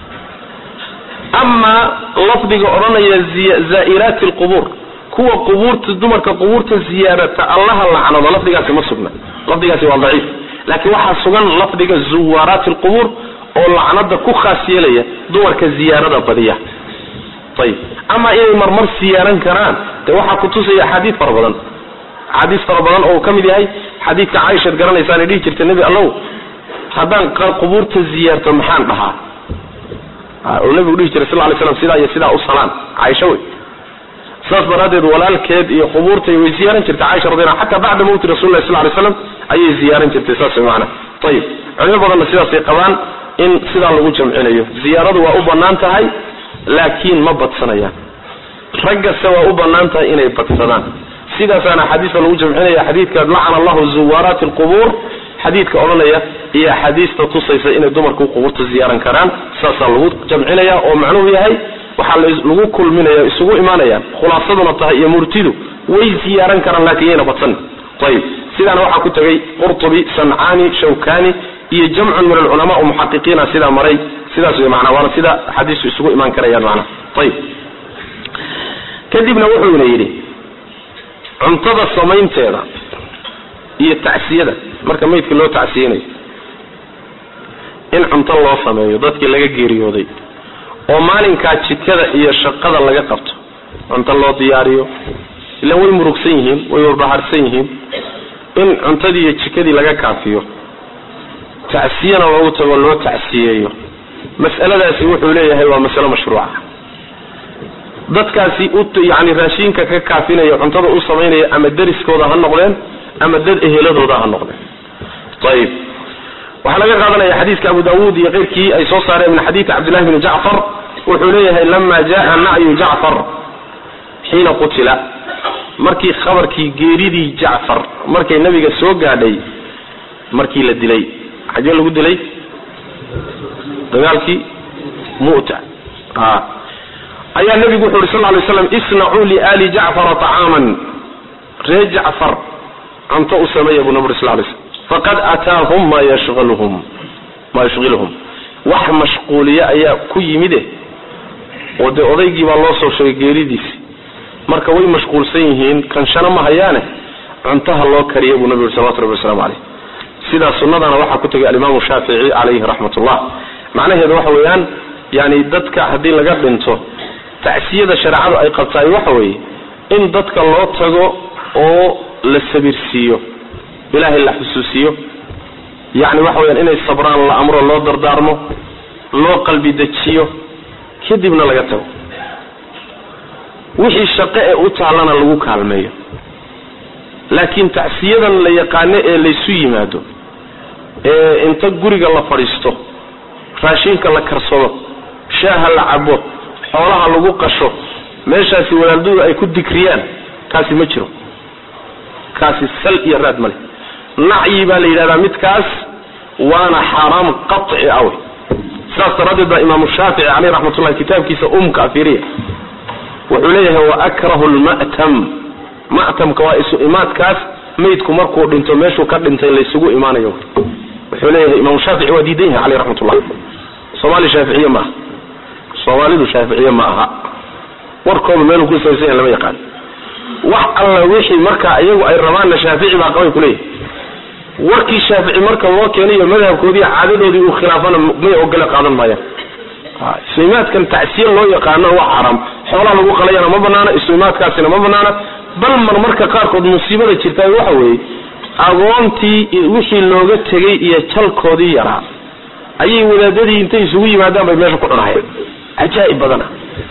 amaa lafdiga odhanaya zaa'iraati alqubuur kuwa qubuurta dumarka qubuurta ziyaarata allaha lacnado lafdigaasi ma sugna lafdigaasi waa daciif laakiin waxaa sugan lafdiga zuwaaraati alqubuur oo lacnada ku khaas yeelaya dumarka ziyaarada badiya ayib ama inay marmar siyaaran karaan de waxaa kutusaya axaadiid fara badan axaadiis fara badan oo uu ka mid yahay xadiidka caaishaad garanaysaanay dhihi jirta nebi allow haddaan qubuurta ziyaarto maxaan dhahaa oo nabigu dhihi jiray sal ly slam sidaa iyo sidaa u salaan caaisha wey saas daraaddeed walaalkeed iyo qubuurtay way ziyaaran jirtay caaisha radi xataa bacda mawti rasul lah sal ly slam ayay ziyaaran jirtay saas way maana ayib culimo badanna sidaasay qabaan in sidaa lagu jamcinayo ziyaaradu waa u bannaan tahay laakiin ma badsanayaan raggase waa u bannaan tahay inay badsadaan sidaasaana axaadiista lagu jamcinaya xadiidka lacana allahu zuwaaraati alqubuur xadiidka odhanaya iyo axaadiista tusaysa inay dumarku qubuurta ziyaaran karaan saasaa lagu jamcinaya oo macnuhu yahay waxaa lagu kulminaya isugu imaanayaan khulaasaduna tahay iyo murtidu way ziyaaran karaan laakiin yayna badsan ayib sidaana waxaa ku tegay qurtubi sancaani shawkani iyo jamcun min alculamaa o muxaqiqiina sidaa maray sidaas wey maanaa waana sida axaadiistu isugu imaan karayaan macnaha ayib kadibna wuxuuna yidhi cuntada samaynteeda iyo tacsiyada marka maydka loo tacsiyanayo in cunto loo sameeyo dadkii laga geeriyooday oo maalinkaa jikada iyo shaqada laga qabto cunto loo diyaariyo ilaan way murugsan yihiin way warbaharsan yihiin in cuntadii iyo jikadii laga kaafiyo tacsiyana loogu tago loo tacsiyeeyo mas'aladaasi wuxuu leeyahay waa masalo mashruuca dadkaasi u yani raashinka ka kaafinaya cuntada u samaynaya ama deriskooda ha noqdeen ama dad eheladooda ha noqdeen ayib waxaa laga qaadanaya xadiiska abu dawuud iyo keyrkii ay soo saareen min xadiidi cabdillahi bni jacfar wuxuu leeyahay lama jaa nacyu jacfar xiina qutila markii khabarkii geeridii jacfar markay nabiga soo gaadhay markii la dilay xagee lagu dilay dagaalkii mu'ta a ayaa nebigu wuxu uhi sal ly slam isnacuu liali jacfara طacaaman ree jacfar cunto u sameeya buu nabi uri sal lay slm faqad ataahum ma yashilhum ma yushghiluhum wax mashquuliye ayaa ku yimide oo dee odaygii baa loo soo sheegay geeridiisi marka way mashquulsan yihiin kanshana ma hayaane cuntaha loo kariya buu nabi uri salawatu rabbi waslamu caleyh sidaa sunnadana waxaa ku tegay alimaamu shaafici calayhi raxmat ullah macnaheedu waxa weeyaan yani dadka haddii laga dhinto tacsiyada shareecadu ay qabtaay waxa weeye in dadka loo tago oo la sabirsiiyo ilaahay la xusuusiyo yani waxa weyaan inay sabraan la amro loo dardaarmo loo qalbi dejiyo kadibna laga tago wixii shaqo ee u taallana lagu kaalmeeyo laakiin tacsiyadan la yaqaano ee laysu yimaado ee inta guriga la fadhiisto raashinka la karsado shaaha la cabo xoolaha lagu qasho meeshaasi walaaldooda ay ku dikriyaan kaasi ma jiro kaasi sal iyo raad male nacyi baa la yidhahdaa midkaas waana xaaraam qaci awe sidaas daraaddeed baa imaamu shaafici caleyh raxmatullahi kitaabkiisa umka afiriya wuxuu leeyahay wa akrahu lma'tam ma'tamka waa isu imaadkaas maydku markuu dhinto meeshuu ka dhintay laysugu imaanayo wuxuu leeyahay imaamu shaafici waa diidan yahay caleyh raxmatullah soomaali shaaficiye ma aha soomaalidu shaaficiye ma aha warkooda meeluu ku sabaysan yahay lama yaqaan wax alla wixii marka iyagu ay rabaanna shaafici baa qabay kuleeyahay warkii shaafici marka loo keenayo madhabkoodii caadadoodii uu khilaafana may ogole qaadan maayaan islimaadkan tacsiye loo yaqaano waa xaaraam xoolaha lagu qalayana ma banaana islimaadkaasina ma banaana bal mar marka qaarkood musiibada jirta waxa weeye agoontii wixii looga tegay iyo jalkoodii yaraa ayay wadaadadii intay isugu yimaadaan bay meesha ku cunahayeen cajaa'ib badana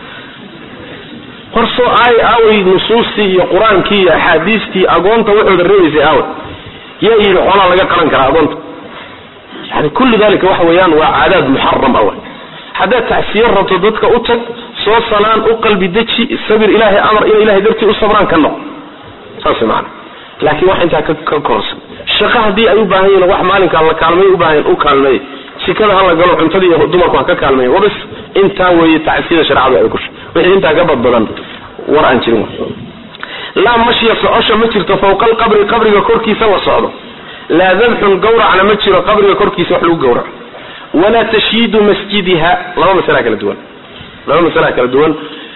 horsoo aay aaway nusuustii iyo qur-aankii iyo axaadiistii agoonta waxooda reebaysay aaway yaa yidhi xoolaa laga qalan karaa agoonta yani kullu dalika waxa weeyaan waa caadaad muxaram awa haddaad tacsiyo rabto dadka u tag soo salaan u qalbi deji sabir ilaahay amar inay ilahay dartii u sabraan ka noq saas maana laakiin wax intaa ka korsan shaqo haddii ay u baahan yihin wax maalinkaa la kaalmeey ubaahan u kaalmeey sikada hala galo cuntadii iyo dumarku ha ka kaalmeeya wabas intaa weeye tacsiyada shareecadu ay kushay wixii intaa ka badbadan war aan jirin laa mashya socosha ma jirto fawqa alqabri qabriga korkiisa la socdo laa dabxun gawracna ma jiro qabriga korkiisa wax lagu gawraco walaa tashyiidu masjidiha laba masala kala duwan laba masala kala duwan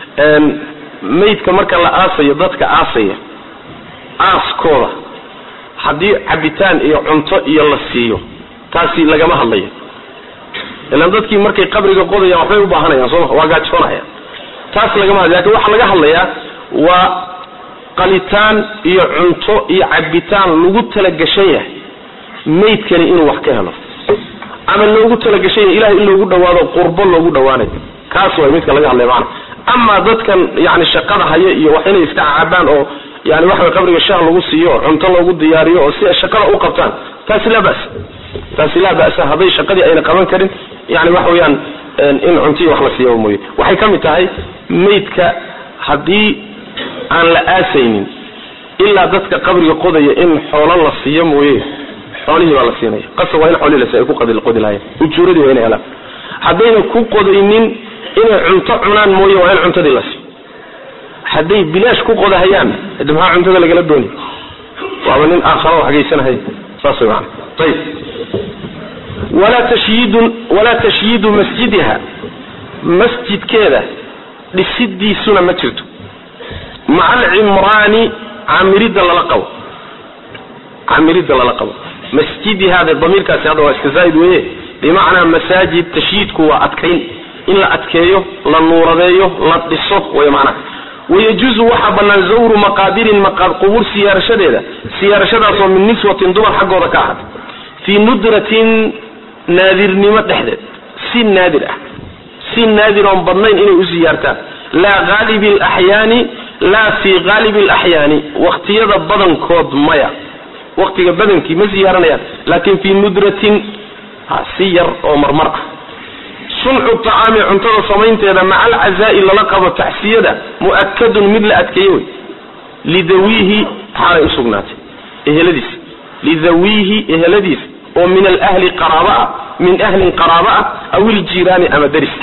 maydka marka la aasayo dadka aasaya aaskooda haddii cabitaan iyo cunto iyo la siiyo taasi lagama hadlayo ilaan dadkii markay qabriga qodayaan waxbay u baahanayaan sooma waa gaajoonayaan taas lagama hadlay lakin waxaa laga hadlayaa waa qalitaan iyo cunto iyo cabitaan lagu talagashan yahay maydkani inuu wax ka helo ama loogu talagashan yahay ilahay in loogu dhawaado qurbo loogu dhawaanayo kaas way midka laga hadlaya macana amaa dadkan yani shaqada haya iyo wax inay iska cabaan oo yani waxa way qabriga shaah lagu siiyo oo cunto loogu diyaariyo oo si ay shaqada u qabtaan taasi laa ba'sa taasi laa ba'sa hadday shaqadii ayna qaban karin yani waxa weeyaan in cuntiyi wax la siiyo mooye waxay ka mid tahay maydka haddii aan la aasaynin ilaa dadka qabriga qodaya in xoolo la siiyo mooye xoolihii baa la siinaya qasab waa in xoolihii la siiyo ay ku qadi qodi lahayen ujuuradii waa inay helaan haddayna ku qodaynin inay cunto cunaan mooye waa in cuntadii la siiyo hadday bilaash ku qodahayaan de maxaa cuntada lagala dooni waaba nin aakharo wax geysanahaya saas way maana ayib walaa tashyiidun walaa tashyiidu masjidiha masjidkeeda dhisidiisuna ma jirto maca alcimraani camiridda lala qabo camiridda lala qabo masjidihaade damiirkaasi hadda waa iska zaa'id weeye bimacnaa masaajid tashyiidku waa adkayn in la adkeeyo la nuuradeeyo la dhiso way macnaha wayajuuzu waxaa bannaan zawru maqaabirin qubuur siyaarashadeeda siyaarashadaasoo min niswatin dumar xaggooda ka ahaatay fii nudratin naadirnimo dhexdeed si naadir ah si naadir oon badnayn inay u siyaartaan laa haalibi alaxyaani laa fii haalibi alaxyaani waqtiyada badankood maya waqtiga badankii ma siyaaranayaan laakin fii nudratin si yar oo marmar ah suncu tacaami cuntada samaynteeda maca alcazaa'i lala qabo tacsiyada mu'akadun mid la adkeeye wey lidawiihi xaalay usugnaatay eheladiisa lidawiihi eheladiisa oo min alahli qaraaba ah min ahlin qaraaba ah aw iljiiraani ama deris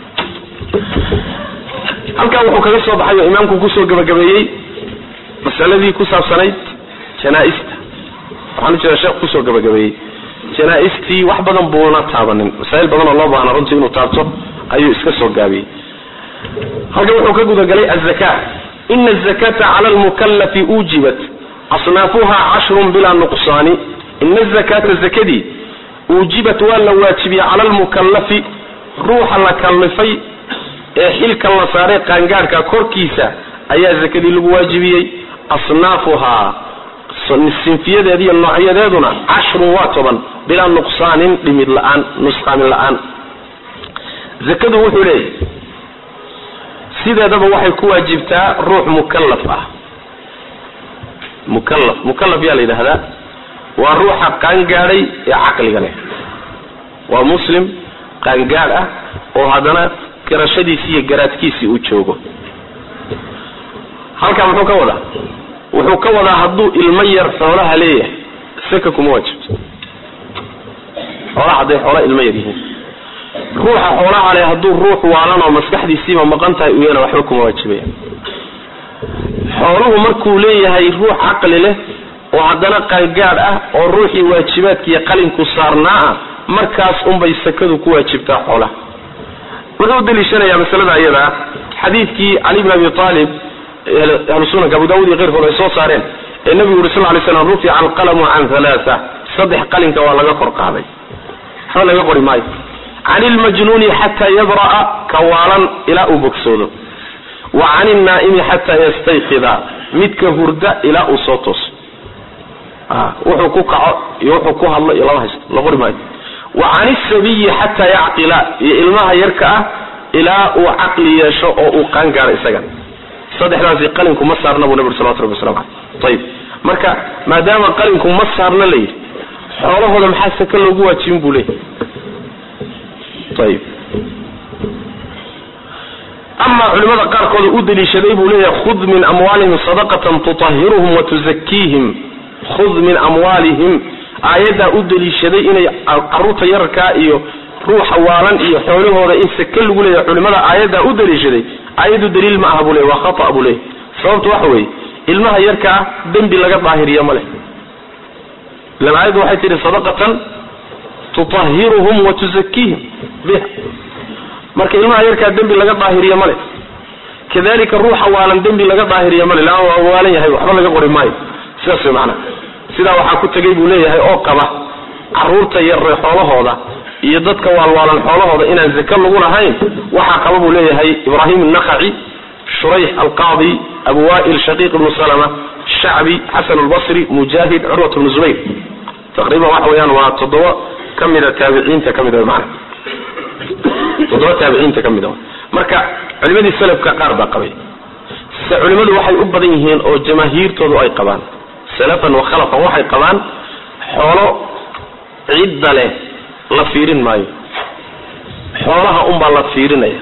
halkaa wuxuu kaga soo baxay oo imaamku kusoo gabagabeeyey masaladii ku saabsanayd janaa-ista waxaan u jeeda sheekh kusoo gabagabeeyey janaa-istii wax badan buuna taabanin masaa'il badan oo loo baahna runtii inuu taabto ayuu iska soo gaabiyey halkan wuxuu ka gudagalay azaka ina azakata cala almukallafi uujibat asnaafuha cashrun bilaa nuqsaani ina azakata zakadii uujibat waa la waajibiyey cala almukallafi ruuxa la kallifay ee xilka la saaray qaangaadhka korkiisa ayaa zakadii lagu waajibiyey asnaafuhaa sinfiyadeeda iyo noocyadeeduna cashrun waa toban bilaa nuqsaanin dhimid la-aan nusqaamin la-aan zakadu wuxuu leeyahy sideedaba waxay ku waajibtaa ruux mukallaf ah mukallaf mukallaf yaa la yidhaahdaa waa ruuxa qaangaadhay ee caqliga leh waa muslim qaangaadh ah oo haddana garashadiisii iyo garaadkiisii uu joogo halkaa muxuu ka wadaa wuxuu ka wadaa hadduu ilmo yar xoolaha leeyahay saka kuma waajibto xoolaha hadday xoola ilmo yar yihiin ruuxa xoolaha leh hadduu ruux waalan oo maskaxdiisiiba maqan tahay uu yana waxba kuma waajibaya xooluhu markuu leeyahay ruux caqli leh oo haddana qaangaadh ah oo ruuxii waajibaadkiiyo qalinku saarnaa ah markaas unbay sakadu ku waajibtaa xoolaha wuxuu daliishanayaa masalada ayadaa xadiidkii cali bn abi aalib ahlu sunanka abu daawud iyo keyrkood ay soo saareen ee nabigu yuri sal ly slam rufica alqalamu can halaaa saddex qalinka waa laga kor qaaday waxba laga qori maayo can ilmajnuuni xataa yabra'a kawaalan ilaa uu bogsoodo wa can ilnaa'imi xataa yastayqida midka hurda ilaa uu soo tooso wuxuu ku kaco iyo wuxuu ku hadlo iyo lama haysto la qori maayo wa can isabiyi xataa yacqila iyo ilmaha yarka ah ilaa uu caqli yeesho oo uu qaangaaro isagan saddexdaasi qalinku ma saarna buu nabi uri salawatu rabbi waslamu caleyh ayib marka maadaama qalinku ma saarna la yidhi xoolahooda maxaa saka loogu waajibin buu leeyahy ayib amaa culimada qaarkooda u daliishaday buu leeyahay khud min amwaalihim sadaqatan tutahiruhum wa tuzakiihim khud min amwaalihim aayaddaa u daliishaday inay caruurta yararkaa iyo ruuxa waalan iyo xoolahooda in sake lagu leeyahay culimada aayaddaa u daliishaday aayadu daliil ma aha buu leey waa khata buu leeyahy sababtu waxa weeye ilmaha yarkaa dembi laga daahiriya ma leh ilan aayaddu waxay tihi sadaqatan tutahiruhum wa tuzakiihim biha marka ilmaha yarkaa dembi laga daahiriya ma leh kadalika ruuxa waalan dembi laga daahiriya male laana waa waalan yahay waxba laga qori maayo sidaas way macnaha sidaa waxaa ku tegay buu leeyahay oo qaba caruurta yarre xoolahooda iyo dadka waalwaalan xoolahooda inaan zake lagu lahayn waxaa qaba buu leeyahay ibraahim الnakhaci shurayx alqaadi abu wa'il shaqiiq ibnu salama shacbi xasan albasri mujaahid curwat bnu zubayr taqriiban waxa weeyaan waa toddoba ka mida taabiciinta ka mida mana toddoba taabiciinta ka mida marka culimadii salafka qaar baa qabay se culimadu waxay u badan yihiin oo jamaahiirtoodu ay qabaan salafan wa khalafan waxay qabaan xoolo cidda leh la fiirin maayo xoolaha unbaa la fiirinaya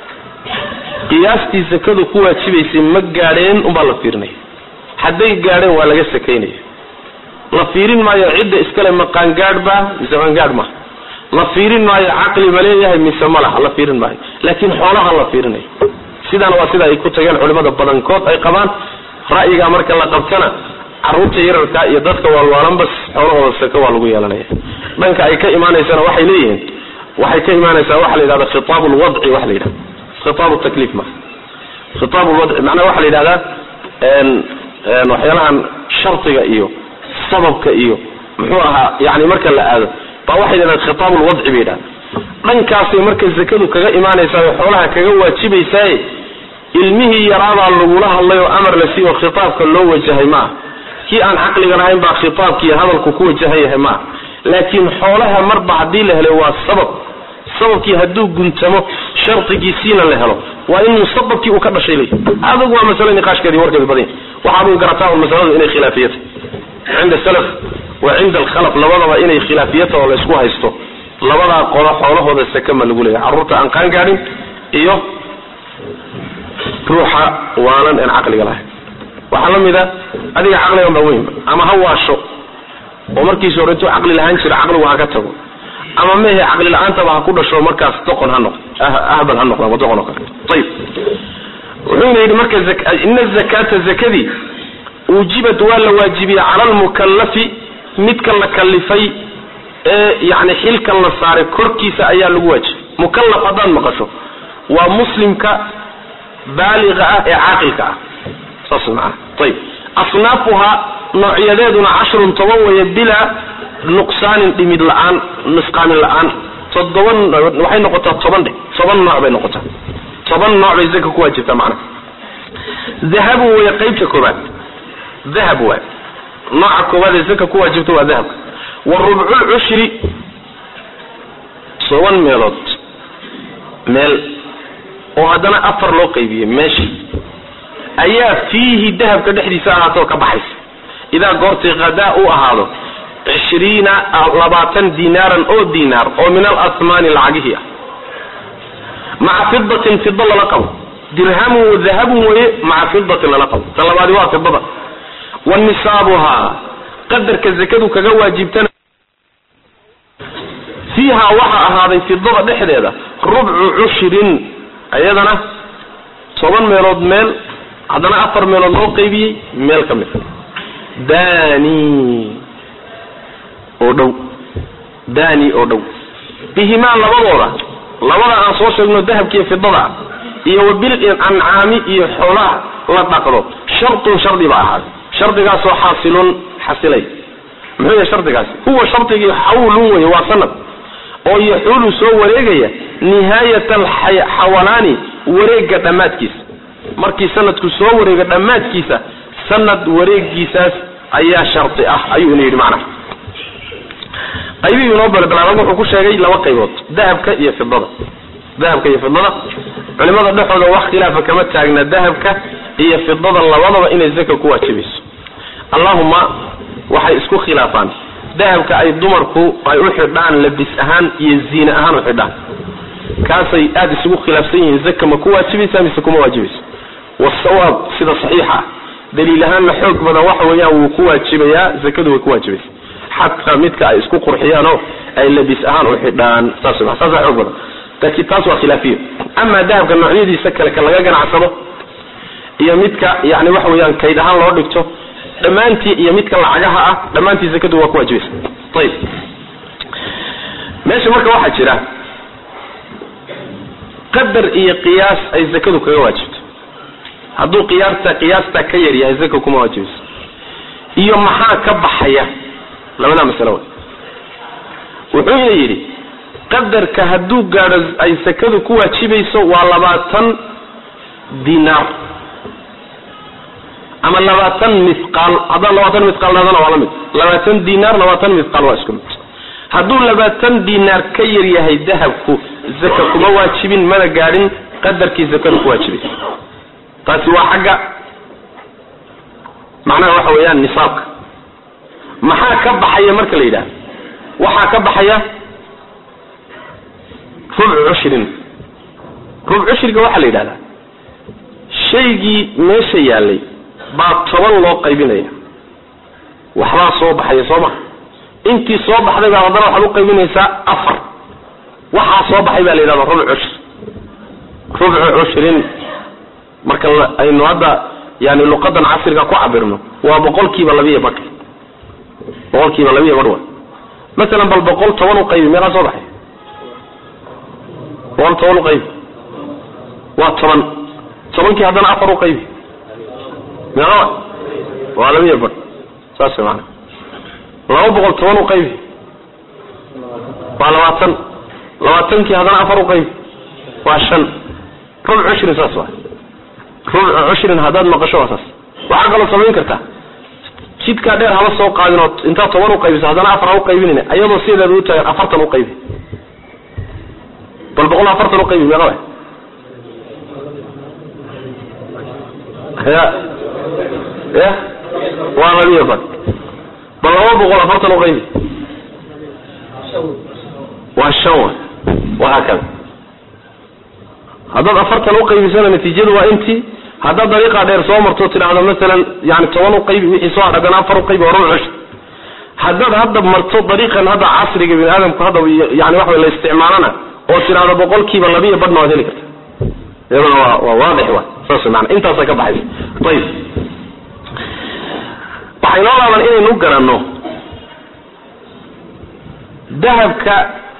qiyaastii sakadu ku waajibaysay ma gaadheen unbaa la fiirinaya hadday gaadheen waa laga sakaynaya la fiirin maayo cidda iskale ma qaangaadh ba mise qaangaadh ma la fiirin maayo caqli ma leeyahay mise ma laha la fiirin maayo laakiin xoolaha la fiirinayo sidaana waa sida ay ku tageen culimada badankood ay qabaan ra'yigaa marka la qabtana caruurta yararka iyo dadka waalwaalan bas xoolahooda saka waa lagu yeelanaya dhanka ay ka imaanaysana waxay leeyihiin waxay ka imaanaysaa waxa la yidhahda khitaab lwadci waxa la yidhahda khitaab takliif ma khitaab lwadci macnaha waxa la yidhahdaa waxyaalahan shardiga iyo sababka iyo muxuu ahaa yani marka la aado baa waxay yidhahdaan khitaab lwadci bay yidhahda dhankaasay marka zakadu kaga imaanaysaa xoolaha kaga waajibaysaaye ilmihii yaraadaa lagula hadlay oo amar la siiyo khitaabka loo wajahay maaha kii aan caqliga lahayn baa khitaabkii hadalku ku wajahan yahay maaha laakiin xoolaha marba haddii la helay waa sabab sababkii hadduu guntamo shardigiisiina la helo waa in musababkii uu ka dhashay ley adugu waa masale niqaashkeedi warkeedi badan waxaaduu garataa un masaladu inay khilaafiyata cinda salaf wa cinda alkhalaf labadaba inay khilaafiyata oo la isku haysto labadaa qolo xoolahooda sakama lagu leeyahay carruurta aan qaan gaadhin iyo ruuxa waalan aan caqliga lahayn waxaa la mid a adiga caqligan baa weynba ama ha waasho oo markiisa hore intuu caqli lahaan jira caqligu ha ka tago ama mehe caqli la-aantaba ha ku dhasho markaas doqon ha noqdo ahbal ha noqdo ama doqon oo kale ayib wuxuuna yidhi marka ina zakata zakadii uujibat waa la waajibiyey cala almukallafi midka la kalifay ee yani xilkan la saaray korkiisa ayaa lagu waajibay mukallaf haddaad maqasho waa muslimka baaliga ah ee caaqilka ah saas maana ayib asnaafuhaa noocyadeeduna cashrun toban weeye bilaa nuqsaanin dhimid la-aan nusqaamin la-aan todoban waxay noqotaa toban dhe toban nooc bay noqotaa toban nooc bay zaka ku waajibtaa macnaha dahabu weeye qaybta koobaad dahab waay nooca koobaad ee zaka ku waajibta waa dahabka wa rubculcushri toban meelood meel oo haddana afar loo qaybiyey meesha ayaa fiihi dahabka dhexdiisa ahaatoo ka baxaysa idaa goortii hadaa uu ahaado cishriina labaatan dinaaran oo dinaar oo min alasmaani lacagihii ah maca fidatin fida lala qabo dirhamun wadahabun weye maca fidatin lala qabo ta labaadi waa fidada wa nisaabuhaa qadarka zakadu kaga waajibtana fiiha waxaa ahaaday fidada dhexdeeda rubcu cushrin iyadana toban meelood meel haddana afar meelood loo qaybiyey meel ka mid dani oo dhow dani oo dhow bihimaa labadooda labada aan soo sheegno dahabkiiyo fidada iyo wabil ancaami iyo xoolaha la dhaqdo shartun shardi ba ahaaday shardigaasoo xaasilun xasilay muxuu yahay shardigaasi huwa shardigii xawlun wey waa sanad oo yaxuulu soo wareegaya nihaayat alxawalaani wareega dhammaadkiisa markii sanadku soo wareego dhammaadkiisa sanad wareegiisaas ayaa shardi ah ayuu ina yidhi macnaha qaybihii inoo balbalaaban wuxuu ku sheegay laba qaybood dahabka iyo fidada dahabka iyo fidada culimada dhexooda wax khilaafa kama taagna dahabka iyo fidada labadaba inay zaka ku waajibayso allahuma waxay isku khilaafaan dahabka ay dumarku ay u xidhaan labis ahaan iyo ziine ahaan u xidhaan kaasay aada isugu khilaafsan yihiin zaka ma ku waajibaysa mise kuma waajibayso wasawaab sida saxiixa ah daliil ahaanna xoog badan waxa weeyaan wuu ku waajibayaa zakadu way ku waajibaysa xataa midka ay isku qurxiyaanoo ay labis ahaan u xidhaan saas saasa xoog badan laakiin taas waa khilaafiyo amaa dahabka noocyadiisa kale ka laga ganacsado iyo midka yani waxa weeyaan kayd ahaan loo dhigto dhammaantii iyo midka lacagaha ah dhammaantii zakadu waa ku waajibaysa ayib meesha marka waxaa jira qadar iyo qiyaas ay zakadu kaga waajibto hadduu qiyaasta qiyaasta ka yar yahay zaka kuma waajibayso iyo maxaa ka baxaya labadaa masalo wey wuxuuna yidhi qadarka hadduu gaadho ay sakadu ku waajibayso waa labaatan dinaar ama labaatan mithqaal haddaan labaatan mithqaal dhahdana waa la mid labaatan dinaar labaatan mithqaal waa isku mid hadduu labaatan dinaar ka yar yahay dahabku zaka kuma waajibin mana gaadhin qadarkii zakadu ku waajibaysa taasi waa xagga macnaha waxa weeyaan nisaabka maxaa ka baxaya marka la yidhaha waxaa ka baxaya rubcu cushrin rubc cushriga waxaa la yidhahdaa shaygii meesha yaalay baa toban loo qaybinaya waxbaa soo baxaya soo maha intii soo baxday baa haddana waxaad u qaybinaysaa afar waxaa soo baxay baa la yidhahda rubc cushri rubcu cushrin marka aynu hadda yani luqadan casriga ku cabirno waa boqolkiiba labiiyo badh boqolkiiba labiiyo badh wa masalan bal boqol toban u qaybi meeqaa soo baxay boqol toban u qaybi waa toban tobankii haddana afar u qaybi meeqa wa waa labiiyo badh saas maana laba boqol toban u qaybi waa labaatan labaatankii haddana afar u qaybi waa shan rubc cushrin saas waa rubcu cushrin haddaad maqasho waa saas waxaa kaloo samayn kartaa jidkaa dheer haba soo qaadin oo intaad toban u qaybiso haddana afar ha u qaybinayna ayadoo sideeda u taagan afartan u qaybi bal boqol afartan u qaybi meeqa wa ya ya waa labiyo bad bal laba boqol afartan u qaybi waa shan wa wahaakada haddaad afartan u qaybisana natiijadu waa intii haddaad dariiqa dheer soo marto tidhaahdo masalan yani toban u qaybi wixii soo hadhagana afar u qaybi waa rubuc cushri haddaad hadda marto dariiqan hadda casriga bini aadamku hadda yani waxa la isticmaalana oo tidhaahdo boqolkiiba labiiyo badhna waad heli karta iyaduna waa waa waadix wa saas mana intaasa ka baxaysa ayib waxay noo laaban inaynu garanno dahabka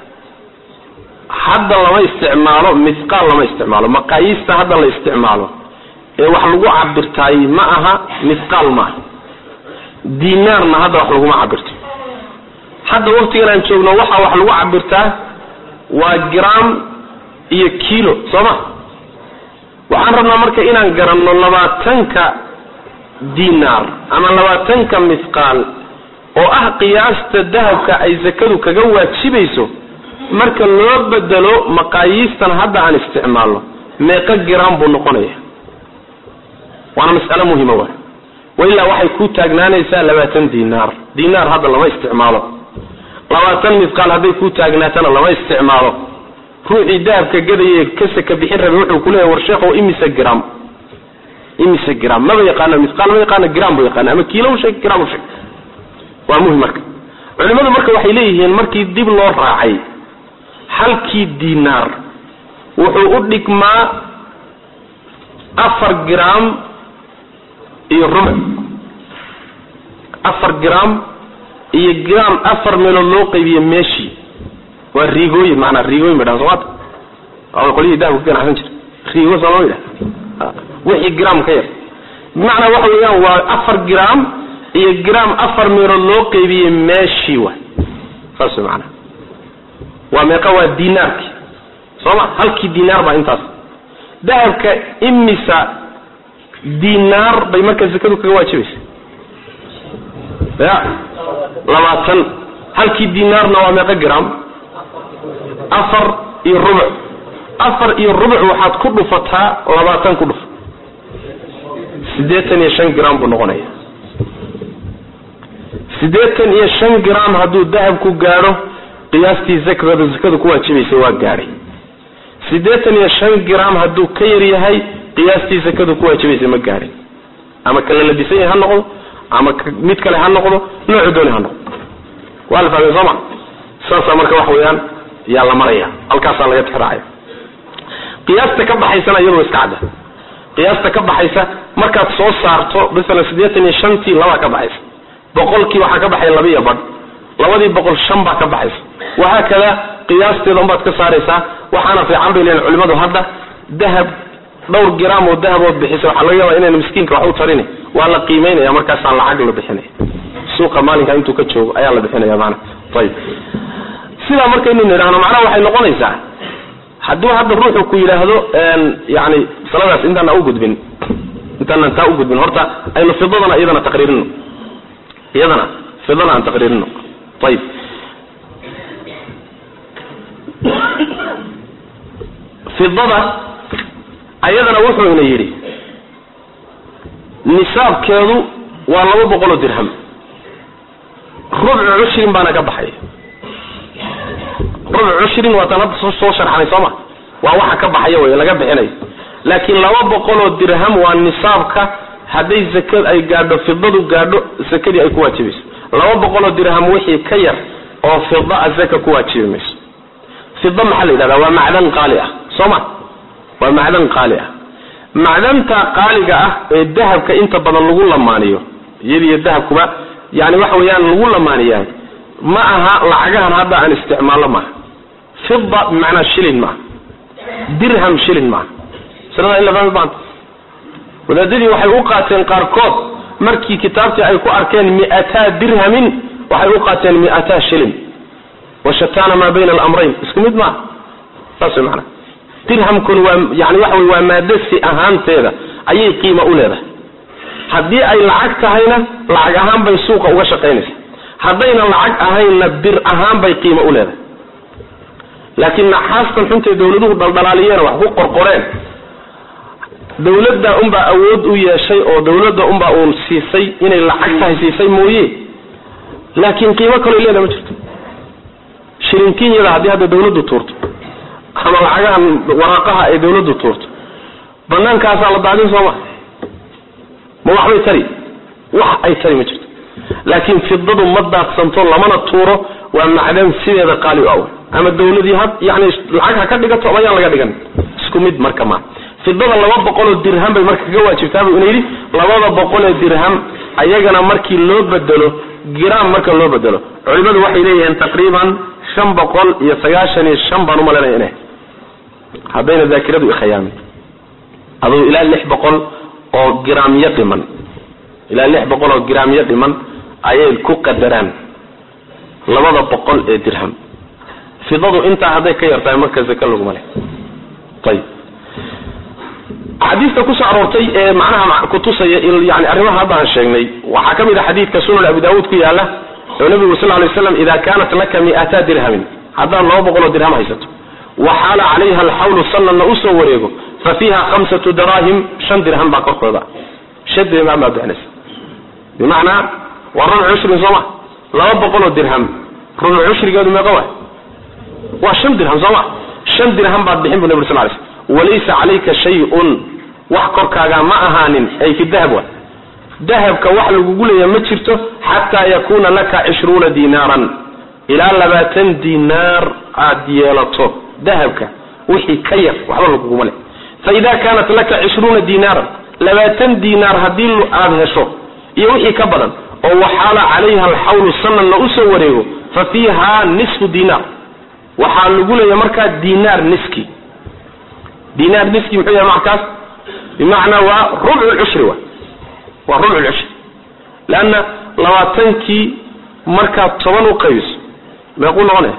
hadda lama isticmaalo mithqaal lama isticmaalo maqaayiista hadda la isticmaalo ee wax lagu cabirtaay ma aha mithqaal maaha dinaarna hadda wax laguma cabirto hadda waktigan aan joogno waxaa wax lagu cabirtaa waa gram iyo kilo soo ma waxaan rabnaa marka inaan garanno labaatanka dinaar ama labaatanka mithqaal oo ah qiyaasta dahabka ay zakadu kaga waajibayso marka loo bedelo maqaayiistan hadda aan isticmaalno meeqa gram buu noqonaya waana mas'alo muhima waay wailaa waxay ku taagnaanaysaa labaatan dinaar dinaar hadda lama isticmaalo labaatan mithqaal hadday ku taagnaatana lama isticmaalo ruuxii dahabka gadaye kasaka bixin rabay wuxuu kuleeyahy war sheekhow imise gram imise gram maba yaqaano mithqaal ma yaqaano gram buu yaqaana ama kiilo usheeg gram usheeg waa muhim marka culimadu marka waxay leeyihiin markii dib loo raacay halkii dinaar wuxuu u dhigmaa afar gram iyo rubuc afar gram iyo gram afar meelood loo qaybiye meeshii waa riigooyin maanaa riigooyin bay dhahan somaata waa qolyihii dahabka ka ganacsan jira riigo soo lama yidhaha wixii gram ka yar bimacnaa waxa weeyaan waa afar gram iyo gram afar meelood loo qeybiye meeshii waay saas way macanaha waa meeqa waa dinaarki sooma halkii dinaar baa intaas dahabka imisa dinaar bay marka zakadu kaga waajibaysa ya labaatan halkii dinaarna waa meeqa gram afar iyo rubuc afar iyo rubuc waxaad ku dhufataa labaatan ku dhuf siddeetan iyo shan gram buu noqonaya siddeetan iyo shan gram hadduu dahabku gaadho qiyaastii zakada zakadu ku waajibaysa waa gaadhay siddeetan iyo shan gram hadduu ka yar yahay qiyaastii zakadu ku waajibaysa ma gaadhin ama kala ladisan yahay ha noqdo ama mid kale ha noqdo noocu dooni ha noqdo waa la fahmay sooma saasaa marka wax weeyaan yaa la maraya halkaasaa laga tixraacaya qiyaasta ka baxaysana iyadoo iska cadda qiyaasta ka baxaysa markaad soo saarto masalan siddeetan iyo shantii labaa ka baxaysa boqolkii waxaa ka baxaya laba iyo badh labadii boqol shan baa ka baxaysa wahaakada qiyaasteeda unbaad ka saaraysaa waxaana fiican bay leeyihin culimadu hadda dahab dhowr gram oo dahabood bixisa waxaa laga yaabaa inayna miskiinka wax u tarin waa la qiimeynaya markaasaa lacag la bixinaya suuqa maalinka intuu ka joogo ayaa la bixinaya maana ayib sidaa markaynu nidhaahno macnaha waxay noqonaysaa hadduu hadda ruuxu ku yidhaahdo yani saladaas intaana ugudbin intaanan taa ugudbin horta aynu fidadana iyadana taqriirino iyadana fidada aan taqriirino ayib fidada ayadana wuxuu ina yidhi nisaabkeedu waa laba boqol oo dirham rubcu cushrin baana ka baxaya rubcu cushrin waataan hadda soo sharxanay sooma waa waxa ka baxaya wey laga bixinayo laakiin laba boqol oo dirham waa nisaabka hadday zakad ay gaadho fidadu gaadho zakadii ay ku waajibayso laba boqol oo dirham wixii ka yar oo fida a zaka ku waajibi mayso fida maxaa la yidhahdaa waa macdan qaali ah sooma waa macdan qaali ah macdanta qaaliga ah ee dahabka inta badan lagu lamaaniyo iyadiyo dahabkuba yani waxa weeyaan lagu lamaaniyaa ma aha lacagahan hadda aan isticmaallo maaha fida bimacnaa shilin maaha dirham shilin maaha masalada in la fahmi baanta wadaadadii waxay u qaateen qaarkood markii kitaabtii ay ku arkeen mi'ataa dirhamin waxay u qaateen mi'ataa shilin washataana maa bayna alamrayn isku mid maaha saas way macnaa dirhamkun waa yani waxa wey waa maadasi ahaanteeda ayay qiimo u leedahay haddii ay lacag tahayna lacag ahaan bay suuqa uga shaqaynaysa haddayna lacag ahaynna bir ahaan bay qiimo u leedahay laakiin naxaastan xuntay dawladuhu dhaldhalaaliyeen wax ku qorqoreen dawladda unbaa awood u yeeshay oo dawladda unbaa uun siisay inay lacag tahay siisay mooye laakiin qiimo kaloo leedahay ma jirto shilinkinyada haddii hadda dawladdu tuurto ama lacagahan waraaqaha ay dawladdu tuurto banaankaasaa la daadin sooma ma waxbay tari wax ay tari ma jirto laakiin fidadu ma daadsanto lamana tuuro waa macdan sideeda qaali u aw ama dawladii ha yani lacag ha ka dhigato ama yaan laga dhigan isku mid marka ma fidada laba boqoloo dirham bay marka kaga waajibtaabuu ina yidhi labada boqolee dirham ayagana markii loo bedelo gram marka loo bedelo culimadu waxay leeyihiin taqriiban shan boqol iyo sagaashan iyo shan baan umalanaya ina haddayna daakiradu ikhayaamin aduu ilaa lix boqol oo gramyo dhiman ilaa lix boqol oo gramyo dhiman ayay ku qadaraan labada boqol ee dirham fidadu intaa hadday ka yartahay marka zaka laguma leh ayib xadiidka kusoo aroortay ee macnaha kutusaya yani arrimaha hadda aan sheegnay waxaa ka mid a xadiidka sunan abi daawuud ku yaala oo nabigu sal lay slam ida kanat laka mi'ata dirhamin haddaad laba boqoloo dirham haysato waxaala calayha alxawlu sanadna usoo wareego fa fiiha khamsatu daraahim shan dirham baa korkooda shan dirham baa bixinaysa bimacnaa waa rubuc cushrin sooma laba boqoloo dirham rubuc cushrigeedu meeqa wa waa shan dirham sooma shan dirham baad bixin bu nabig sal lay slm walaysa calayka shay-un wax korkaaga ma ahaanin ay fi dahab wa dahabka wax lagugu leeya ma jirto xataa yakuna laka cishruuna dinaaran ilaa labaatan dinaar aad yeelato dahabka wixii ka yar waxba laguguma le faida kaanat laka cishruuna dinaaran labaatan dinaar haddii aad hesho iyo wixii ka badan oo waxaala calayha alxawlu sanadna usoo wareego fa fiiha nisfu dinaar waxaa lagu leeya markaa dinaar niski dinaar niski muxuu yahay markaas bimacnaa waa rubcu lcushri wa waa rubcu lcushri leanna labaatankii markaad toban u qaybiso meequu noqonaya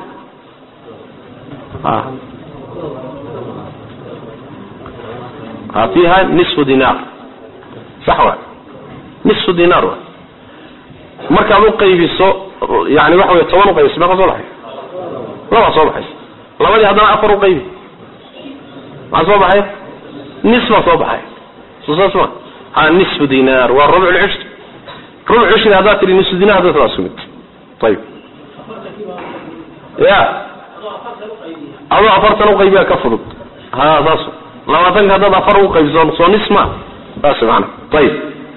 a fiiha nisfu dinaar sax wa nisfu dinaar wa markaad u qaybiso yani waxa wey toban uqaybiso meeqa soo baxay labaa soo baxaysa labadii haddana afar uqaybi maxaa soo baxay nis baa soo baxay soo saas ma ha nisfu dinaar waa rubcu lcushri rubc cushri haddaad tihi nisfu dinaar hadda waa isku mid ayib ya adoo afartan uqaybiya ka fudud ha saas labaatanka haddaad afar uqaybiso soo nis ma saas maana ayib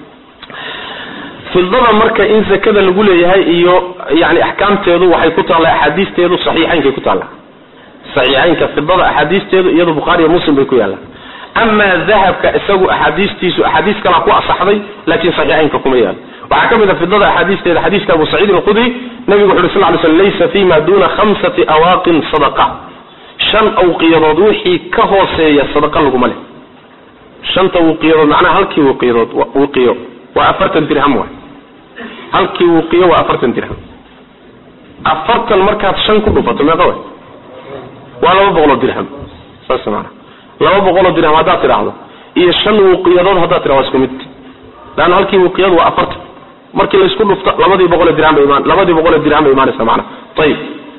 fidada marka in zakada lagu leeyahay iyo yani axkaamteedu waxay ku taalla axaadiisteedu saxiixaynkay ku taalla saxiixaynka fidada axaadiisteedu iyado bukhaari iyo muslim bay ku yaallaan amaa dahabka isagu axaadiistiisu axaadiis kalaa ku asaxday laakiin saxiixaynka kuma yaalo waxaa ka mid a fidada axaadiisteeda xadiiska abu saciidin alkhudri nabigu wuxu uhi sal ly slm laysa fima duna khamsati awaaqin sadaqa shan awqiyadood wixii ka hooseeya sadaqa laguma leh shanta wuqiyadood macnaha halkii wuqiyadood wuqiyo waa afartan dirham waay halkii wuqiyo waa afartan dirham afartan markaad shan ku dhufato meeqa way waa laba boqoloo dirham saas maana laba boqoloo dirham haddaad tidhaahdo iyo shan wuqiyadood haddaad tidhahdo waa isku mid leanna halkii wuqiyad waa afartan markii laysku dhufto labadii boqole dirham bay imaan labadii boqole dirham bay imaanaysa macana ayib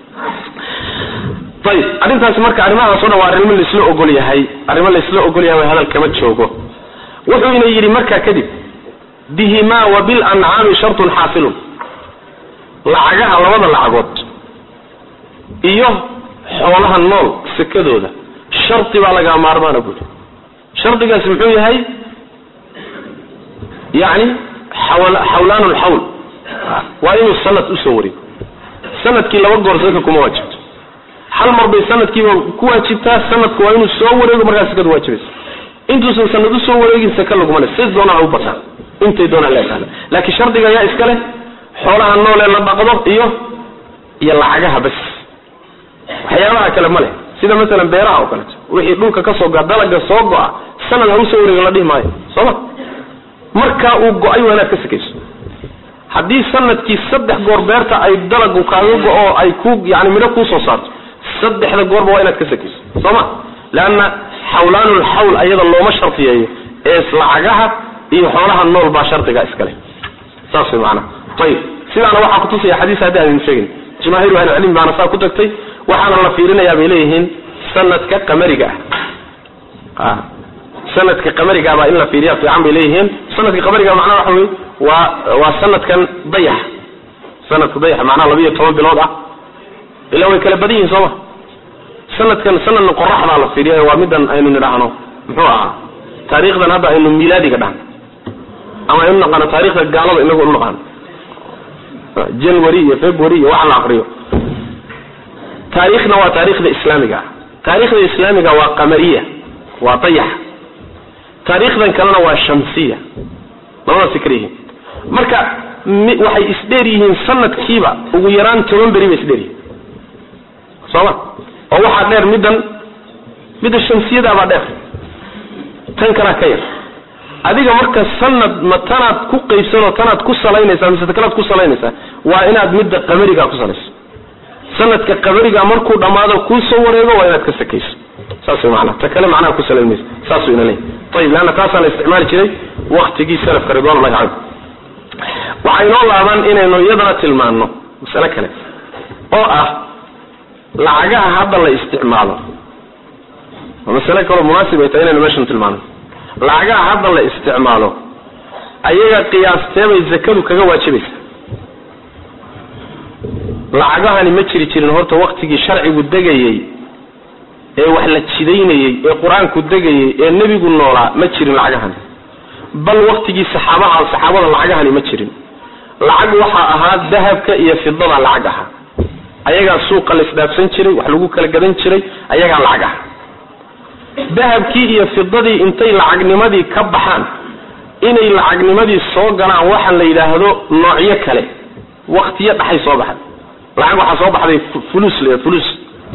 ayib arrintaasi marka arrimahaas o dhan waa arrimo laisla ogol yahay arrimo laisla ogol yahay way hadal kama joogo wuxuu ina yidhi markaa kadib bihimaa wa bilancaami shartun xaasilun lacagaha labada lacagood iyo xoolaha nool sekadooda shardi baa lagaa maarmaana buuri shardigaasi muxuu yahay yani xawlaan lxawl waa inuu sanad usoo wareego sanadkii laba goor saka kuma waajibto hal mar bay sanadkiiba ku waajibtaa sanadku waa inuu soo wareego markaa sakadu waajibaysa intuusan sanad usoo wareegin saka laguma le si doonaa u bataan intay doonaan leedahay laakiin shardiga ayaa iska leh xoolaha noolee la dhaqdo iyo iyo lacagaha bas waxyaabaha kale ma leh sida masalan beeraha oo kaleeto wixii dhulka ka soo goa dalaga soo go-a sanad ha usoo wareego la dhihi maayo sooma markaa uu go-ay waa inaad ka sakayso haddii sanadkii saddex goor beerta ay dalagu kaaga go-o ay ku yani midho kuusoo saarto saddexda goorba waa inaad ka sakayso sooma leanna xawlaanulxawl ayada looma shardiyeeyo ee lacagaha iyo xoolaha nool baa shardiga iskale saas way maanaa ayib sidaana waxaa kutusaya xadiis haddi aan idin sheegin jamaahiru ahlicilmi baana saa ku tagtay waxaana la fiirinayaa bay leeyihiin sanadka qamariga ah sanadka qamariga baa in la fiiriya fiican bay leeyihiin sanadka qamariga macnaha waxa wey waa waa sanadkan dayax sanadka dayax macnaha labiiyo toban bilood ah ilaa way kala badan yihin sooma sanadkan sanadna qoraxdaa la fiiriya waa midan aynu nidhaahno muxuu ahaa taariikhdan hadda aynu milaadiga dhahno ama aynu naqaano taarikhda gaalada inagu inu naqaano january iyo february iyo waxa la aqriyo taariikhna waa taariikhda islaamiga ah taariikhda islaamiga waa qamariya waa dayax taariikhdan kalena waa shamsiya labadaasi kala yihiin marka waxay isdheer yihiin sanadkiiba ugu yaraan toban beri bay isdheer yihiin sooma oo waxaa dheer middan midda shamsiyadaabaa dheer tan kalaa ka yar adiga marka sanad ma tanaad ku qaybsanoo tanaad ku salaynaysaa mise kalaad ku salaynaysaa waa inaad midda qamarigaa ku salayso sanadka qamariga markuu dhammaado kuu soo wareego waa inaad ka sakayso saas way macnaha ta kale macnaha ku salayn mayso saasuu ina leeyahy ayib leanna taasaa la isticmaali jiray waktigii salafka ridwanullahi calayhim waxaa inoo laabaan inaynu iyadana tilmaanno masale kale oo ah lacagaha hadda la isticmaalo waa masale kaloo munaasib ay tahay inaynu meeshan tilmaano lacagaha hadda la isticmaalo ayaga qiyaasteebay zakadu kaga waajibaysa lacagahani ma jiri jirin horta waktigii sharcigu degayey ee wax la jidaynayey ee qur-aanku degayey ee nebigu noolaa ma jirin lacagahani bal waktigii saxaabaha saxaabada lacagahani ma jirin lacag waxaa ahaa dahabka iyo fidada lacag ahaa ayagaa suuqa la isdhaafsan jiray wax lagu kala gadan jiray ayagaa lacag aha dahabkii iyo fidadii intay lacagnimadii ka baxaan inay lacagnimadii soo galaan waxa la yidhaahdo noocyo kale waktiyo dhaxay soo baxay lacag waxaa soo baxday fulus la fulus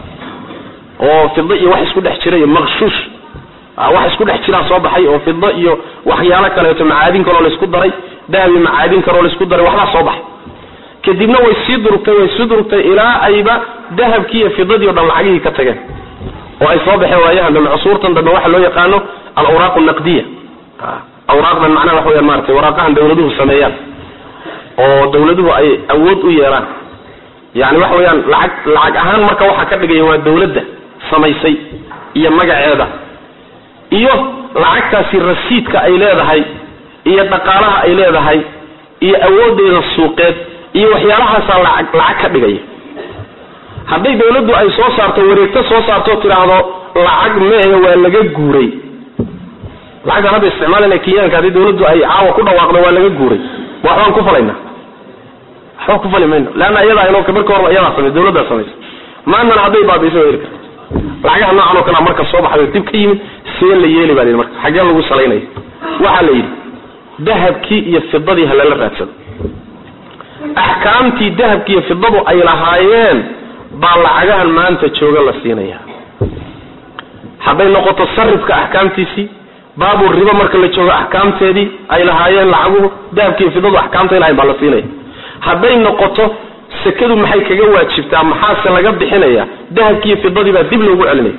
oo fido iyo wax isku dhex jira iyo maqshuush wax isku dhex jiraa soo baxay oo fido iyo waxyaalo kaleeto macaadin kaloo laysku daray dahab iyo macaadin kaloo laysku daray waxbaa soo baxay kadibna way sii durugtay way sii durugtay ilaa ayba dahabkii iyo fidadii o dhan lacagihii ka tageen oo ay soo baxeen waayahan dambe cusuurtan dambe waxa loo yaqaano alawraaq naqdiya awraaqdan macnaha waxa weyaan maratay waraaqahan dawladuhu sameeyaan oo dawladuhu ay awood u yeelaan yani waxa weeyaan lacag lacag ahaan marka waxaa ka dhigaya waa dawladda samaysay iyo magaceeda iyo lacagtaasi rasiidka ay leedahay iyo dhaqaalaha ay leedahay iyo awoodeeda suuqeed iyo waxyaalahaasaa lacag lacag ka dhigaya hadday dawladdu ay soo saarto wareegto soo saarto tidhaahdo lacag meehe waa laga guuray lacagtaan hadda isticmaalana kenyaanka haddii dawladdu ay caawa ku dhawaaqdo waa laga guuray waxbaan ku falayna waxba ku fali mayno leanna iyadaa inoo marka horba iyadaa samay dawladdaa samaysa maantana hadday baabiiso waa heli karta lacagaha noocan oo kalea marka soo baxday dib ka yimid see la yeeli baa la yidhi marka xaggee lagu salaynaya waxaa la yidhi dahabkii iyo fidadii ha lala raadsado axkaamtii dahabki iyo fidadu ay lahaayeen baa lacagahan maanta jooga la siinaya hadday noqoto sarifka axkaamtiisii baabu ribo marka la joogo axkaamteedii ay lahaayeen lacaguhu dahabki iyo fidadu axkaamta ay lahayen baa la siinaya hadday noqoto sekadu maxay kaga waajibtaa maxaase laga bixinaya dahabkiiyo fidadii baa dib loogu celinaya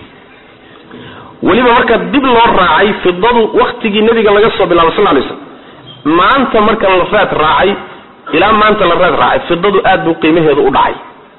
weliba marka dib loo raacay fidadu waktigii nebiga laga soo bilaabo sal lay slam maanta marka la raad raacay ilaa maanta la raad raacay fidadu aad buu qiimaheedu u dhacay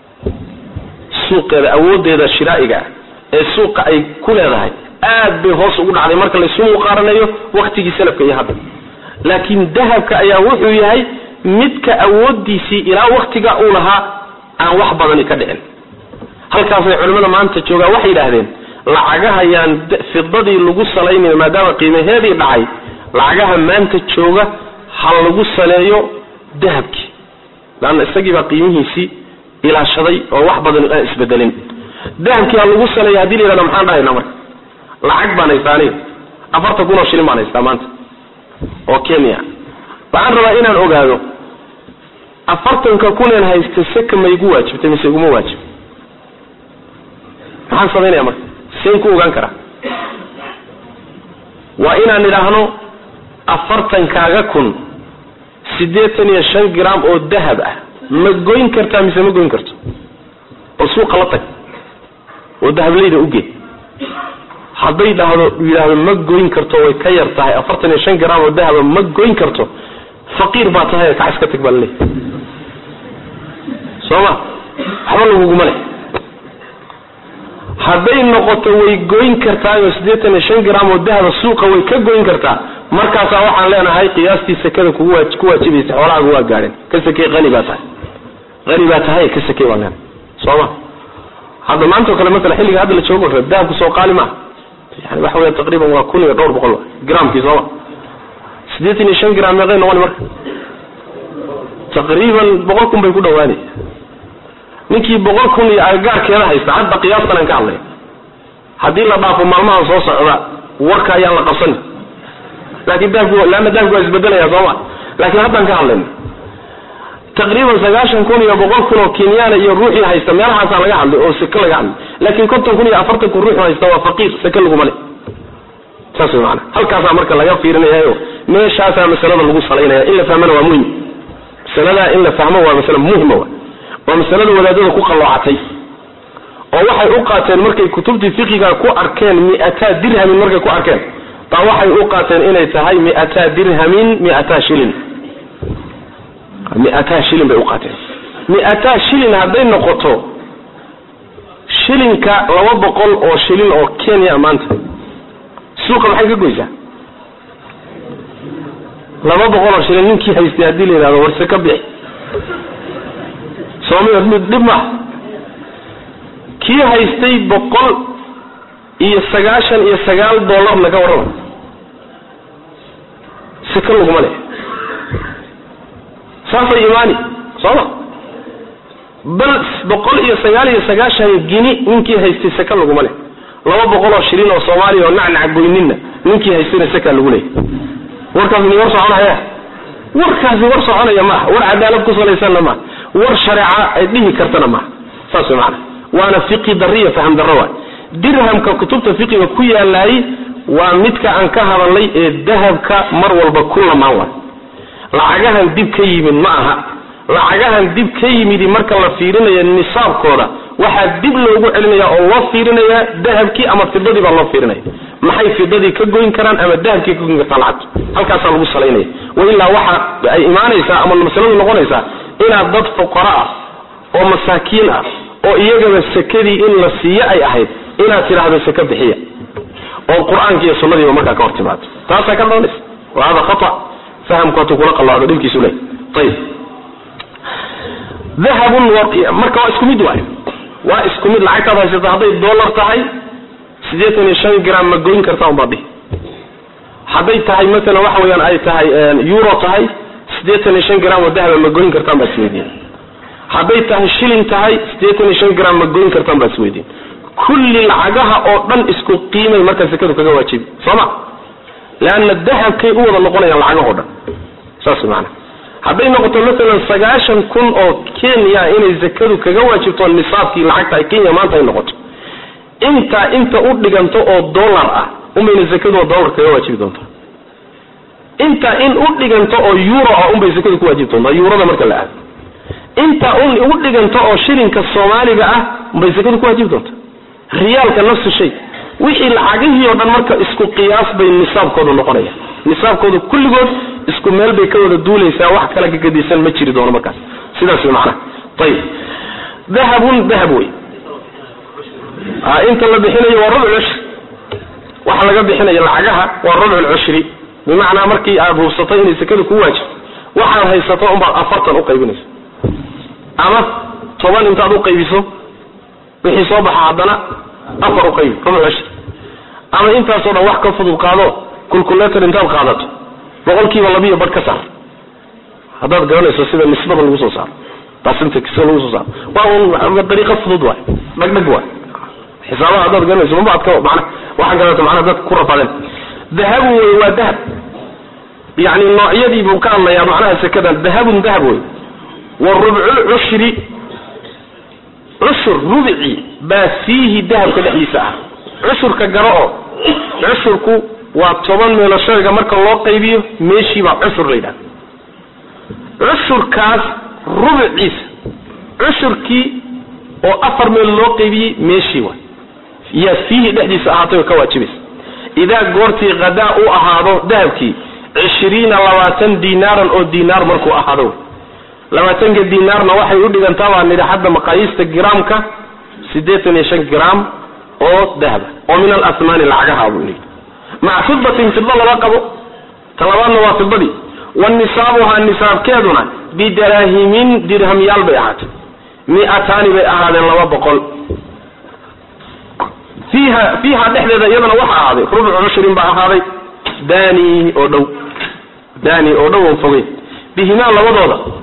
suuqeeda awoodeeda shiraa'iga ah ee suuqa ay ku leedahay aad bay hoos ugu dhacday marka laysu muqaaranayo waktigii salafka iyo hadda laakiin dahabka ayaa wuxuu yahay midka awoodiisii ilaa waktiga uu lahaa aan wax badani ka dhicin halkaasay culimmada maanta joogaan waxay yidhaahdeen lacagahayaan fidadii lagu salaynayo maadaama qiimaheedii dhacay lacagaha maanta jooga ha lagu saleeyo dahabkii laanna isagii baa qiimihiisii ilaashaday oo wax badan aan isbedelin dahabkii ha lagu saleeyo hadii la yidhahdo maxaan dhahaynaa marka lacag baan haystaa aniga afartan kun oo shilin baan haystaa maanta oo kenya waxaan rabaa inaan ogaado afartanka kuneen haysta seka ma igu waajibtay mise iguma waajib maxaan samaynaya marka seen ku ogaan karaa waa inaan idhaahno afartankaaga kun siddeetan iyo shan gram oo dahab ah ma goyn kartaa mise ma goyn karto bal suuqa la tag oo dahablayda ugeed hadday dhahdo yidhaahdo ma goyn karto way ka yar tahay afartan iyo shan gram oo dahaba ma goyn karto faqiir baa tahay kac iska tag baa laleeyahy soo ma waxba laguguma leh hadday noqoto way goyn kartaayoo siddeetan iyo shan gram oo dahaba suuqa way ka goyn kartaa markaasaa waxaan leenahay qiyaastii sekada kugu waa ku waajibaysa xoolahaaga waa gaadheen ka sekey qani baa tahay qani baa tahay ka sekey baan leenahay soo ma hadda maanta o kale masala xilliga hadda la joogo reer dahabku soo qaali maaha yani waxa weya taqriiban waa kun iyo dhowr boqol gramkii sooma siddeetan iyo shan gram meeqay noqoni marka taqriiban boqol kun bay ku dhawaanay ninkii boqol kun iyo agagaarkeeda haysta hadda qiyaastan aan ka hadlay haddii la dhaafo maalmahan soo socda warka ayaan la qabsani laakiin dahabku leanna dahabku waa isbedelaya sooma laakiin haddaan ka hadlayna taqriiban sagaashan kun iyo boqol kun oo kenyaana iyo ruuxii haysta meelahaasaa laga hadlay oo seke laga hadlay laakiin konton kun iyo afartan kun ruuxu haysta waa faqiir seke laguma le saas way maana halkaasaa marka laga fiirinayayo meeshaasaa masalada lagu salaynaya in la fahmana waa muhim masaladaa in la fahmo waa masale muhima wa waa masalada wadaadada ku qalloocatay oo waxay u qaateen markay kutubtii fiqiga ku arkeen mi'ataa dirhamin markay ku arkeen baa waxay u qaateen inay tahay mi'ataa dirhamin mi'ataa shilin mi'ataa shilin bay u qaateen mi'ataa shilin hadday noqoto shilinka laba boqol oo shilin oo kenya maanta suuqa maxay ka goysaa laba boqol oo shilin ninkii haystay haddii la yidhahdo warse ka bixi sooma mid dhib maaha kii haystay boqol iyo sagaashan iyo sagaal dollarna ka warrama sika laguma leh saasay imaani sooma bal boqol iyo sagaal iyo sagaashan gini ninkii haystay saka laguma leh laba boqol oo shilin oo soomaaliya oo nacnaca goyninna ninkii haystayna sakaa lagu leeyay warkaasi mi war soconaya warkaasi war soconaya maaha war cadaalad ku salaysanna maaha war shareeca ay dhihi kartana maaha saas way macana waana fiqi darriya faham darro waay dirhamka kutubta fiqiga ku yaalaayey waa midka aan ka hadalnay ee dahabka mar walba ku lamaan waay lacagahan dib ka yimid ma aha lacagahan dib ka yimidi marka la fiirinayo nisaabkooda waxaa dib loogu celinaya oo loo fiirinaya dahabkii ama fidadii baa loo fiirinaya maxay fidadii ka goyn karaan ama dahabkii ka goyn kartaa lacagtu halkaasaa lagu salaynaya wailaa waxa ay imaanaysaa ama masaladu noqonaysaa inaad dad fuqara ah oo masaakiin ah oo iyagaba sekadii in la siiyo ay ahayd inaad tidhaahdo seke bixiya oo qur-aanki iyo sunnadiiba markaa ka hor timaado taasaa ka dhalanaysa wa hada khata fahamku hatuu kula qalloocdo dhibkiisu leh ayib dahabun marka waa isku mid waay waa isku mid lacagtaad haysato hadday dollar tahay siddeetan iyo shan gram ma goyn kartaa unbaad dhihi hadday tahay masalan waxa weeyaan ay tahay euro tahay siddeetan iyo shan gram oo dahaba ma goyn kartaan baad isweydiin hadday tahay shilin tahay siddeetan iyo shan gram ma goyn kartaan baad isweydiin kulli lacagaha oo dhan isku qiimay marka sekadu kaga waajibi soo ma leanna dahabkay u wada noqonayaan lacagahoo dhan saas maana hadday noqoto masalan sagaashan kun oo kenya inay zakadu kaga waajibto nisaabkii lacagta ay kenya maanta ay noqoto intaa inta u dhiganto oo dollar ah unbayna zakadu oo dollar kaga waajibi doontaa intaa in u dhiganto oo euro ah unbay zakadu ku waajibi doontaa eurada marka la aado intaa un u dhiganto oo shilinka soomaaliga ah unbay zakadu ku waajibi doontaa riyaalka nafsu shay wixii lacagihii oo dhan marka isku qiyaas bay nisaabkoodu noqonaya nisaabkoodu kulligood isku meel bay ka wada duulaysaa wax kala gagadisan ma jiri doono markaas sidaas way macnaha ayib dahabun dahab wey inta la bixinayo waa rubc cushri waxa laga bixinaya lacagaha waa rubc lcushri bimacnaa markii aad hubsatay inay sekada ku waajibto waxaad haysato unbaad afartan uqaybinaysa ama toban intaad uqaybiso wixii soo baxa haddana afar uqaybi rubc cushri ama intaasoo dhan wax ka fudud qaado kulkuletor intaad qaadato boqolkiiba labiyo badh ka saar haddaad garanayso sida nisbada lagu soo saaro percentage sida lagu soo saaro waa un dariiqo fudud waay dhagdhag waay xisaabaha haddaad garanayso maba adka mana waxaan gadato macnaha dad ku rafadeen dahabu wey waa dahab yani noocyadii buu ka hadlayaa macnaha sekadan dahabun dahab wey wa rubcu cushri cushur rubci baa fiihi dahabka dhexdiisa ah cushurka garo oo cushurku waa toban meelo shayga marka loo qaybiyo meeshii baa cushur la yidhahda cushurkaas rubciisa cushurkii oo afar meel loo qaybiyey meeshii waay yaa fiihi dhexdiisa ahaatay oo ka waajibaysa idaa goortii hadaa u ahaado dahabkii cishriina labaatan dinaaran oo dinaar markuu ahaado labaatanka dinaarna waxay u dhigantaa baa nidhi hadda maqaayiista giraamka siddeetan iyo shan gram oo dahaba oo min alasmaani lacagaha buu yidhi maca fidatin fida lala qabo talabaadna waa fidadii wa nisaabuhaa nisaabkeeduna bidaraahimin dirhamyaal bay ahaatay miataani bay ahaadeen laba boqol fiiha fiiha dhexdeeda iyadana waxa ahaaday rubcu cushrin baa ahaaday dani oo dhow dani oo dhow on fogeyn bihimaa labadooda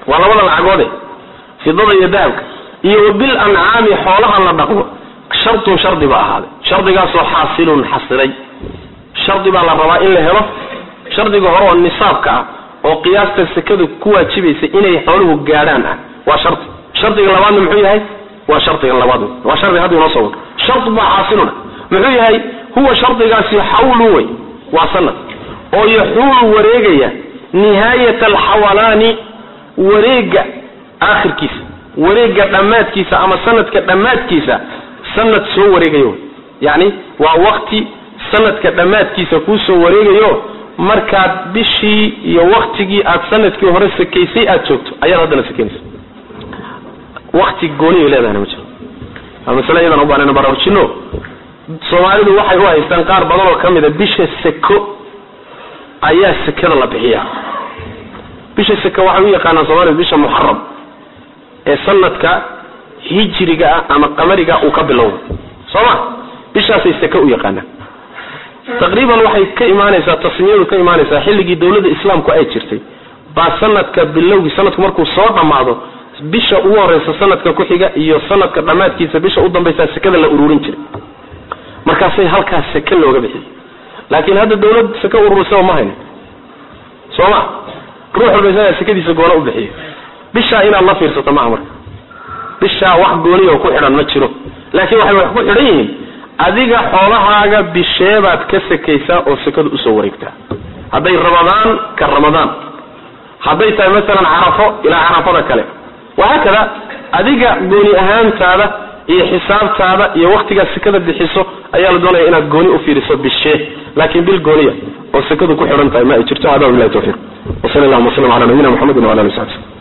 waa labada lacagoode fidada iyo dahabka iyo wabil ancaami xoolaha la dhaqdo shartun shardi ba ahaaday shardigaasoo xaasilun xasilay shardi baa la rabaa in la helo shardiga hore oo nisaabka ah oo qiyaasta sekadu ku waajibaysa inay xooluhu gaadhaan ah waa shardi shardiga labaadna muxuu yahay waa shardiga labaad waa shardi hadda inoo soo wado shard baa xaasiluna muxuu yahay huwa shardigaasi xawlu wey waa sanad oo yaxuulu wareegaya nihaayat alxawalaani wareega aakhirkiisa wareega dhammaadkiisa ama sanadka dhammaadkiisa sanad soo wareegayo yani waa wakti sanadka dhammaadkiisa kuu soo wareegayo markaad bishii iyo waktigii aad sanadkii hore sakaysay aad joogto ayaad haddana sakaynaysa wakti gooniyo leedahana ma jiro waa masale iyadan u baanayna baraarujino soomaalidu waxay u haystaan qaar badan oo ka mida bisha seko ayaa sekada la bixiya bisha seko waxay u yaqaanaan soomaalidu bisha muxaram ee sanadka hijriga ah ama qamariga uu ka bilowdo soo ma bishaasay seke u yaqaanaan taqriiban waxay ka imaanaysaa tasmiyadu ka imaanaysaa xilligii dawladda islaamku ay jirtay baa sanadka bilowgii sanadku markuu soo dhammaado bisha ugu horeysa sanadka ku xiga iyo sanadka dhammaadkiisa bisha u dambaysa sekada la ururin jiray markaasay halkaas seke looga bixiyay laakiin hadda dawlad seke ururisaba ma hayno soo ma ruux walba isagaa sekadiisa goona u bixiyo bishaa inaad la fiirsato maaha marka bishaa wax gooniya oo ku xidhan ma jiro laakiin waxay wax ku xidhan yihiin adiga xoolahaaga bisheebaad ka sekaysaa oo sekadu usoo wareegtaa hadday ramadaan ka ramadaan hadday tahay masalan carafo ilaa carafada kale wahaakada adiga gooni ahaantaada iyo xisaabtaada iyo waktigaad sekada bixiso ayaa la doonaya inaad gooni ufiiriso bishee laakiin bil gooniya oo sekadu ku xidhan tahay ma ay jirto hada bilahi tawfiiq wasal allahuma wasalam ala nabiyina muxamedin wala ali sabi